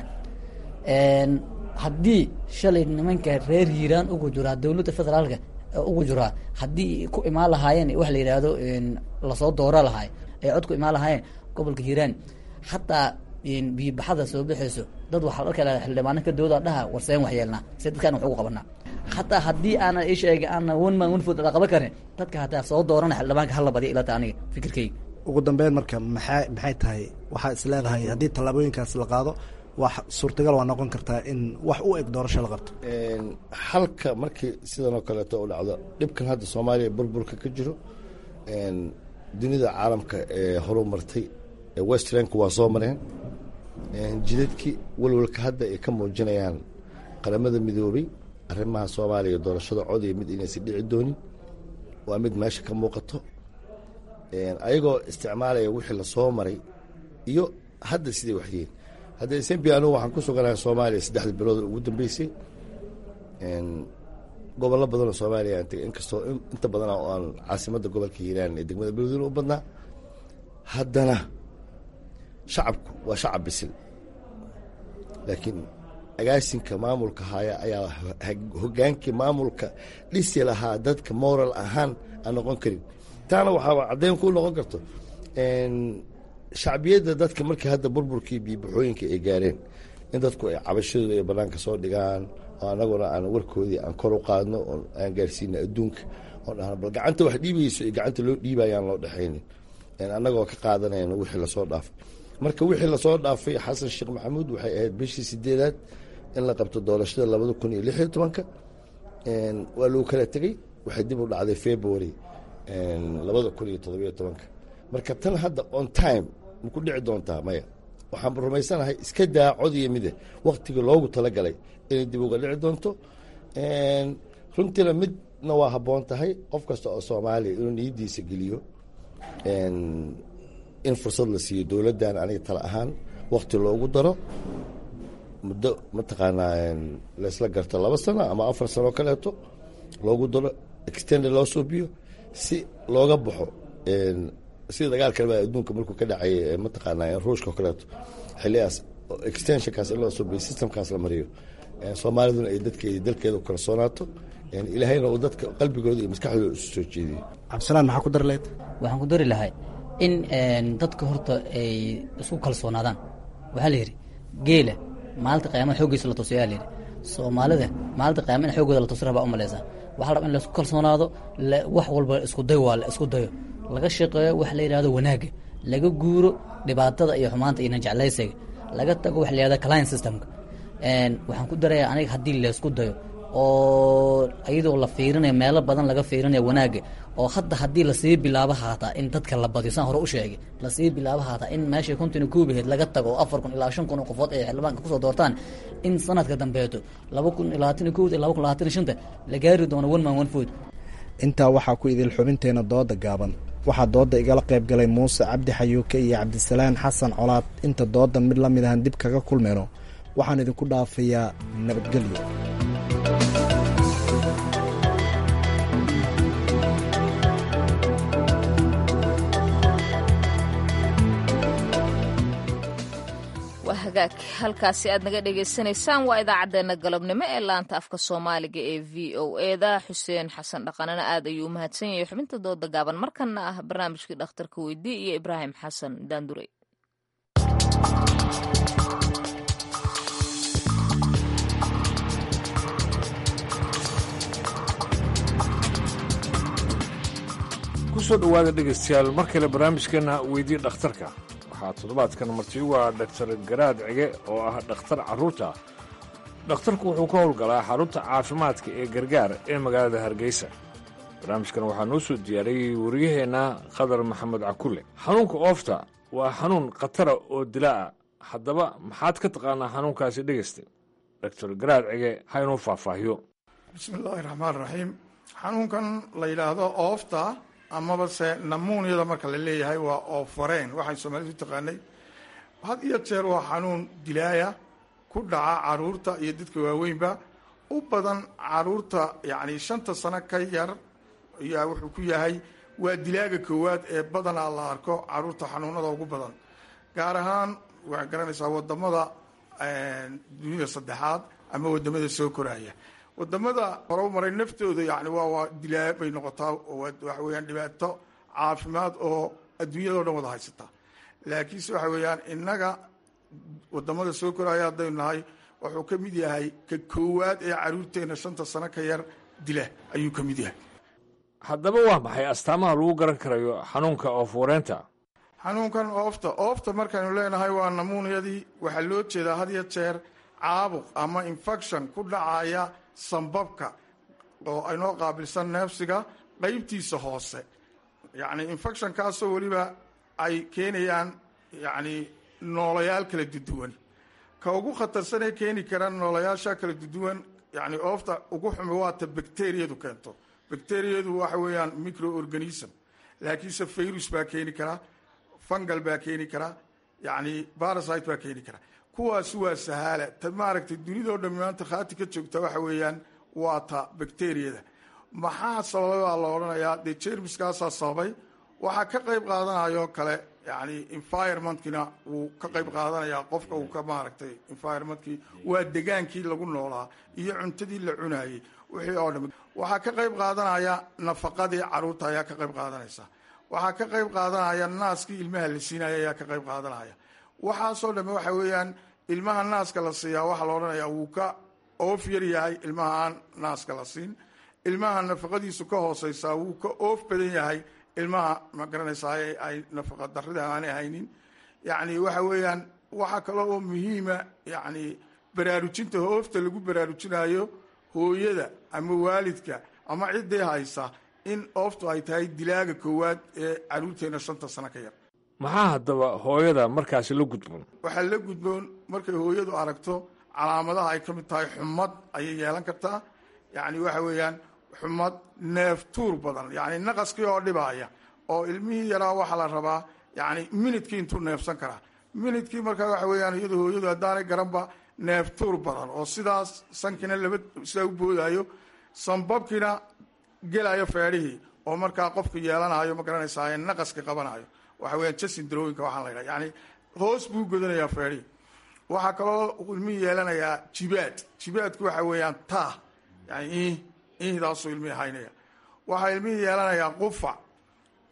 haddii shalay nimanka reer hiiraan ugu jiraa dowladda federaalka ugu jiraa haddii ku imaan lahaayeen wax la yidhaahdo lasoo doora lahaay ay cod ku imaan lahaayeen gobolka hiiraan hataa biyobaxada soo baxayso dad waxaa la kala xildhibaano ka dooda dhaha warseen wax yeelnaa se dadkaan wax ugu qabanaa hataa haddii aana isheega aana one man one food la qaban karin dadka hataa soo doorana xildhibaanka hala badiya ilata aniga fikirkayga ugu dambeyn marka maxaa maxay tahay waxaa is leedahay haddii tallaabooyinkaas la qaado wax suurtagal waa noqon kartaa in wax u eg doorasho la qabto xalka markii sidan oo kaleeto u dhacdo dhibkan hadda soomaaliya burburka ka jiro dunida caalamka ee horu martay westranku waa soo mareen jidadkii walwalka hadda ay ka muujinayaan qaramada midoobay arrimaha soomaaliya doorashada codaya mid inaysan dhici doonin waa mid meesha ka muuqato ayagoo isticmaalaya wixii lasoo maray iyo hadda siday waxyihiin hadda smbi anugu waxaan ku suganahay soomaaliya saddexda bilood ugu dambeysay gobollo badanoo soomaaliya aan tegay inkastoo inta badan oo aan caasimadda gobolka hiiraan ee degmada beledweyne u badnaa haddana shacabku waa shacab bisil laakiin agaasinka maamulka haya ayaa hogaankii maamulka dhisi lahaa dadka moral ahaan aan noqon karin taana waxaa caddeyn ku noqon karto shacbiyadda dadka markii hadda burburkii biyobaxooyinka ay gaareen in dadku ay cabashadooda ay banaanka soo dhigaan oo anaguna aan warkoodii aan kor u qaadno oo aan gaarsiino adduunka oo dhahno bal gacanta wax dhiibayso iyo gacanta loo dhiibayaan loo dhexaynin annagoo ka qaadanayno wixii lasoo dhaafay marka wixii lasoo dhaafay xasan sheekh maxamuud waxay ahayd bishii sideedaad in la qabto doorashada labada kun iyo lix iyo tobanka waa lagu kala tegey waxay dib u dhacday february labada kun iyo todobiyo tobanka marka tan hadda on time ma ku dhici doontaa maya waxaan rumaysanahay iska daa cod iyo mide waktigii loogu talagalay inay dib uga dhici doonto runtiina midna waa habboon tahay qof kasta oo soomaaliya inuu niyadiisa geliyo in fursad la siiyo dowladdan aniga tala ahaan wakti loogu daro muddo mataqaanaa laysla garto laba sano ama afar sano kaleeto loogu daro extended loo suubiyo si looga baxo sida dagaalkanba adduunka markuu ka dhacay mataqaanaa ruushka oo kaleeto xiligaas extensionkaas in loo suubiyo systemkaas la mariyo soomaaliduna ay dadkeedi dalkeeda kalsoonaato ilaahayna uu dadka qalbigooda iyo maskaxdooda isu soo jeediyo cabdisalaan maxaa ku dari lahayd waxaan ku dari lahay in dadka horta ay isku kalsoonaadaan waxaa la yidhi geela maalinta qiyaamada xooggiisa la tusiyaa la yidhi soomaalida maalinta qiyaama in xooggooda la tusi rabaa u malaysaa waxaa la rabaa in laisku kalsoonaado wax walba isku day waa la isku dayo laga shaqeeyo wax la yidhahdo wanaagga laga guuro dhibaatada iyo xumaanta iyo najeclaysiga laga tago wax la yidhahdo client systemka waxaan ku darayaa aniga haddii laysku dayo oo iyadoo la fiirinayo meelo badan laga fiirinayo wanaagga oo hadda haddii lasii bilaabo haataa in dadka la badiyo saan hore u sheegay lasii bilaabo haataa in meeshay kontina kuubaheed laga tago oo afar kun ilaa shan kun oo qofood ay xildhibaanka kusoo doortaan in sanadka dambeeto laba kun labaatan kowda laba kun labaatan shanta la gaari doono one man one food intaa waxaa ku idil xubinteena dooda gaaban waxaa dooda igala qayb galay muuse cabdi xayuuke iyo cabdisalaan xasan colaad inta doodan mid la mid ahan dib kaga kulmayno waxaan idinku dhaafayaa nabadgelyo waa hagaag halkaasi aad naga dhagaysanaysaan waa idaacaddeenna galabnimo ee laanta afka soomaaliga ee v o eda xuseen xasan dhaqanana aad ayuu u mahadsan yahay xubinta dooda gaaban markana ah barnaamijkii dhakhtarka weydii iyo ibraahim xasan daandurey kusoo dhowaada dhegaystayaal mar kale barnaamijkeenna weydii dhakhtarka waxaa toddobaadkan marti ugu ah dhaktar garaad cige oo ah dhakhtar carruurta dhakhtarku wuxuu ka howlgalaa xarunta caafimaadka ee gargaar ee magaalada hargeysa barnaamijkan waxaa noo soo diyaariyey wariyaheenna qadar maxamed cakulle xanuunka oofta waa xanuun khatara oo dilaa'a haddaba maxaad ka taqaanaa xanuunkaasi dhegaysta dhaktar garaad cige ha inuu faahfaahiyo bismillaahi raxmaan raxiim xanuunkan la yidhaahdo oofta amaba se namuuniyada marka la leeyahay waa oofareen waxaan soomaalidu taqaanay had iyo jeer waa xanuun dilaaya ku dhaca caruurta iyo dadka waaweynba u badan caruurta yacni shanta sano ka yar ayaa wuxuu ku yahay waa dilaaga koowaad ee badanaa la arko caruurta xanuunada ugu badan gaar ahaan waxaad garanaysaa wadamada dunida saddexaad ama wadamada soo koraya wadamada hore u maray naftooda yani waa waa dilaa bay noqotaa waxa weeyaan dhibaato caafimaad oo adduunyada o dhan wada haysataa laakiinse waxa weeyaan innaga wadamada soo koraya haddaynu nahay wuxuu ka mid yahay ka koowaad ee caruurteena shanta sano ka yar dila ayuu ka mid yahay haddaba waa maxay astaamaha lagu garan karayo xanuunka oofuureenta xanuunkan oofta oofta markaynu leenahay waa namuuniyadii waxaa loo jeedaa had iyo jeer caabuq ama infection ku dhacaya sambabka oo aynoo qaabilsan neefsiga qeybtiisa hoose yacni infectionkaasoo weliba ay keenayaan yacni noolayaal kala duduwan ka ugu khatarsanee keeni kara noolayaasha kala duduwan yacni oofta ugu xumi waata bacteriyadu keento bacteriyadu waxa weeyaan microorganism laakiinse virus baa keeni karaa fungal baa keeni karaa yacni barasite baa keeni karaa kuwaasi waa sahaala ta maaragtay dunidao dhammi maanta khaati ka joogta waxa weeyaan waa ta bacteriyada maxaa sababay baa la odhanayaa dee jermiskaasaa sababay waxaa ka qayb qaadanayoo kale yani environmentkina wuu ka qayb qaadanayaa qofka uu ka maaragtay environmentkii waa degaankii lagu noolaa iyo cuntadii la cunaayey wixii oo dham waxaa ka qayb qaadanaya nafaqadii caruurta ayaa ka qayb qaadanaysa waxaa ka qayb qaadanaya naaskii ilmaha la siinaya ayaa ka qayb qaadanaya waxaasoo dhamme waxa weeyaan ilmaha naaska la siiyaa waxaa la odhanayaa wuu ka oof yar yahay ilmaha aan naaska la siin ilmaha nafaqadiisu ka hooseysaa wuu ka oof badan yahay ilmaha ma garanaysaa ay nafaqa darida aanay haynin yacni waxa weeyaan waxaa kale oo muhiima yacni baraarujinta hoofta lagu baraarujinayo hooyada ama waalidka ama ciddii haysa in ooftu ay tahay dilaaga koowaad ee caruurteena shanta sano ka yar maxaa haddaba hooyada markaasi la gudboon waxaa la gudboon markay hooyadu aragto calaamadaha ay ka mid tahay xumad ayay yeelan kartaa yacni waxa weeyaan xumad neef tuur badan yacni naqaskii oo dhibaaya oo ilmihii yaraa waxaa la rabaa yacni minidkii intuu neefsan karaa minidkii markaa waxa weeyaan iyadu hooyadu haddaanay garanba neef tuur badan oo sidaas sankiina laba sidaa u boodaayo sambabkiina gelayo feedhihii oo markaa qofku yeelanayo ma garanaysaa naqaska qabanayo waxa weeyaan jasin darooyinka waxaan la yidhaha yani hoos buu godanayaa feedhihii waxaa kaloo ilmihii yeelanayaa jibaad jibaadku waxa weeyaan taa yani ihdaasuu ilmihii haynaya waxaa ilmihii yeelanayaa qufac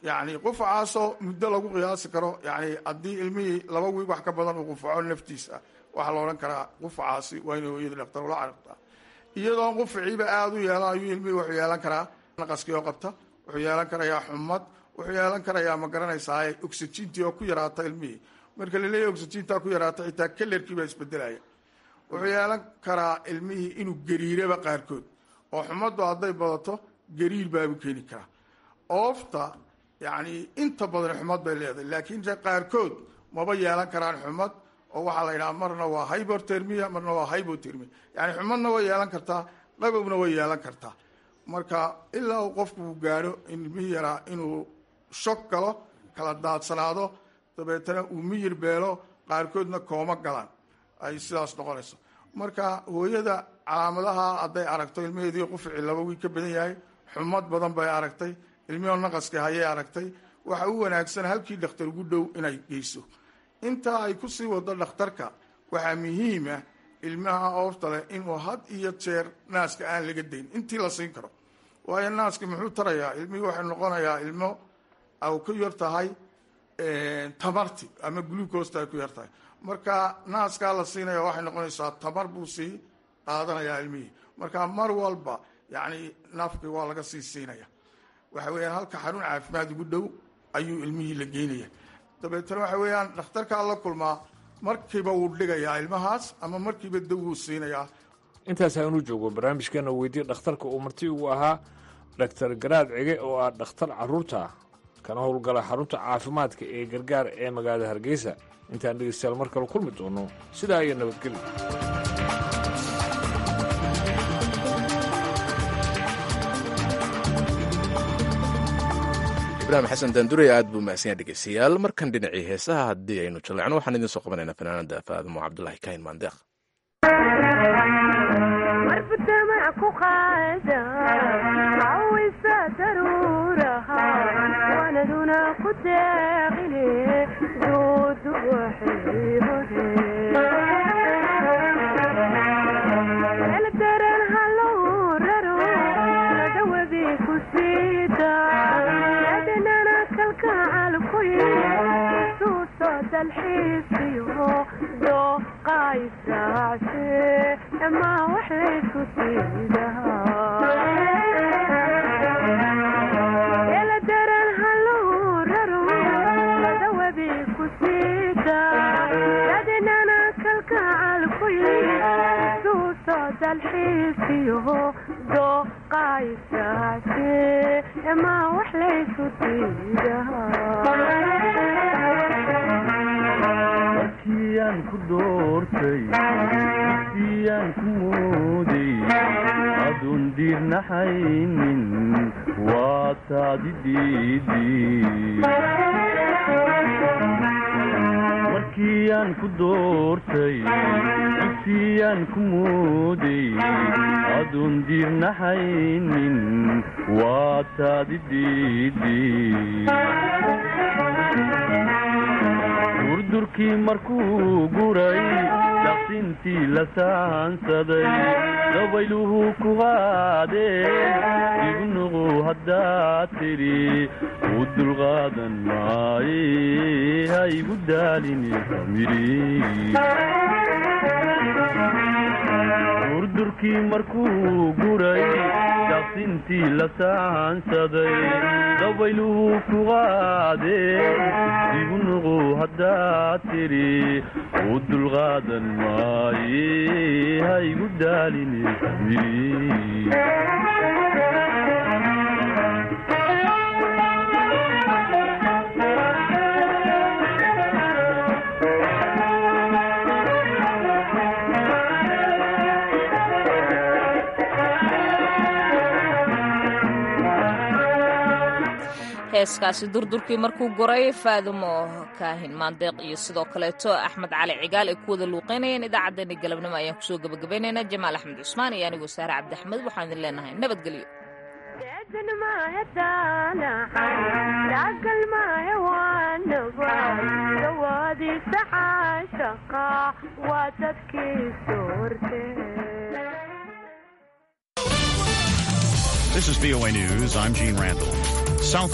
yani qufacaasoo muddo lagu qiyaasi karo yani haddii ilmihii laba wiig wax ka badan uu qufaco naftiisa waxaa la odhan karaa qufacaasi waa inay hooyadii dhaktar ula carabtaa iyadoon qufaciiba aada u yeelan ayuu ilmihii wuxuu yeelan karaa naqaskii oo qabta wuxuu yeelan karayaa xumad wuxuu yeelan karayaa ma garanaysaa oxygentii oo ku yaraata ilmihii marka laleeyahy oxygentaa ku yaraata xitaa kalerkii baa isbedelaya wuxuu yeelan karaa ilmihii inuu gariiraba qaarkood oo xumaddu hadday badato gariir baabu keeni karaa oofta yani inta badan xumad bay leedahay laakiin se qaarkood maba yeelan karaan xumad oo waxaa la yidhaha marna waa hybortermia marna waa hybotermia yani xumadna way yeelan kartaa qabowna way yeelan kartaa marka ilaa uu qofku uu gaadho ilmihii yaraa inuu shog galo kala daadsanaado dabeetana uu miyir beelo qaarkoodna kooma galaan ay sidaas noqonayso marka hooyada calaamadaha hadday aragto ilmaheedii qufici laba wiig ka badan yahay xumad badan bay aragtay ilmihoo naqaska hayay aragtay waxa u wanaagsan halkii dhakhtar ugu dhow inay geyso intaa ay kusii wado dhakhtarka waxaa muhiima ilmaha oofta leh inuu had iyo jeer naaska aan laga dayn intii la siin karo waayo naaska muxuu tarayaa ilmihii waxay noqonayaa ilmo au ku yar tahay tamarti ama glucosta ay ku yar tahay marka naaskaa la siinaya waxay noqonaysaa tamar buu sii qaadanayaa ilmihii marka mar walba yani nafki waa laga sii siinaya waxa weeyaan halka xarun caafimaad ugu dhow ayuu ilmihii la geynaya dabeetana waxa weeyaan dhakhtarkaa la kulmaa markiiba wuu dhigayaa ilmahaas ama markiiba daw wuu siinayaa intaas aanu joogo barnaamijkeena weydii dhakhtarka uu marti ugu ahaa dhaktar garaad cige oo ah dhakhtar carruurta kana howlgala xarunta caafimaadka ee gargaar ee magaalada hargeysa intaan dhegeystayaal mar kale kulmi doono sidaa iyo nabadgelyo ibraahim xasan daandurey aad buu mahadsanyaa dhegeystayaal markan dhinacii heesaha haddii aynu jalleecno waxaan idiin soo qabanaynaa fanaanada faadmo cabdulaahi kahin maandeeq markiyaan ku doortay siyaan ku mooday aduun diirnaxaynin waa taadi markiyaan ku doortay siyaan ku mooday aduun diirnaxaynin waa taadi durdurkii markuu guray daqsintii la saansaday dabayluhu ku qaadeen igu nuqu haddaad tidhi u dulqaadan maaye ha igu daalini durdurkii markuu guray daqsintii la saansaday dabayluhu ku qaadeen igu nuqu haddaad tidhi u dulqaadan maaye ha igu daalini heeskaasi durdurkii markuu goray faadumo kaahin maandeeq iyo sidoo kaleeto axmed cali cigaal ay ku wada luuqaynayeen idaacaddeenii galabnimo ayaan kusoo gabagabaynaynaa jamaal axmed cusmaan iyo anigoo saare cabdiaxmed waxaan idin leenahay nabadgelyo This is VOA News. I'm Gene Randall. South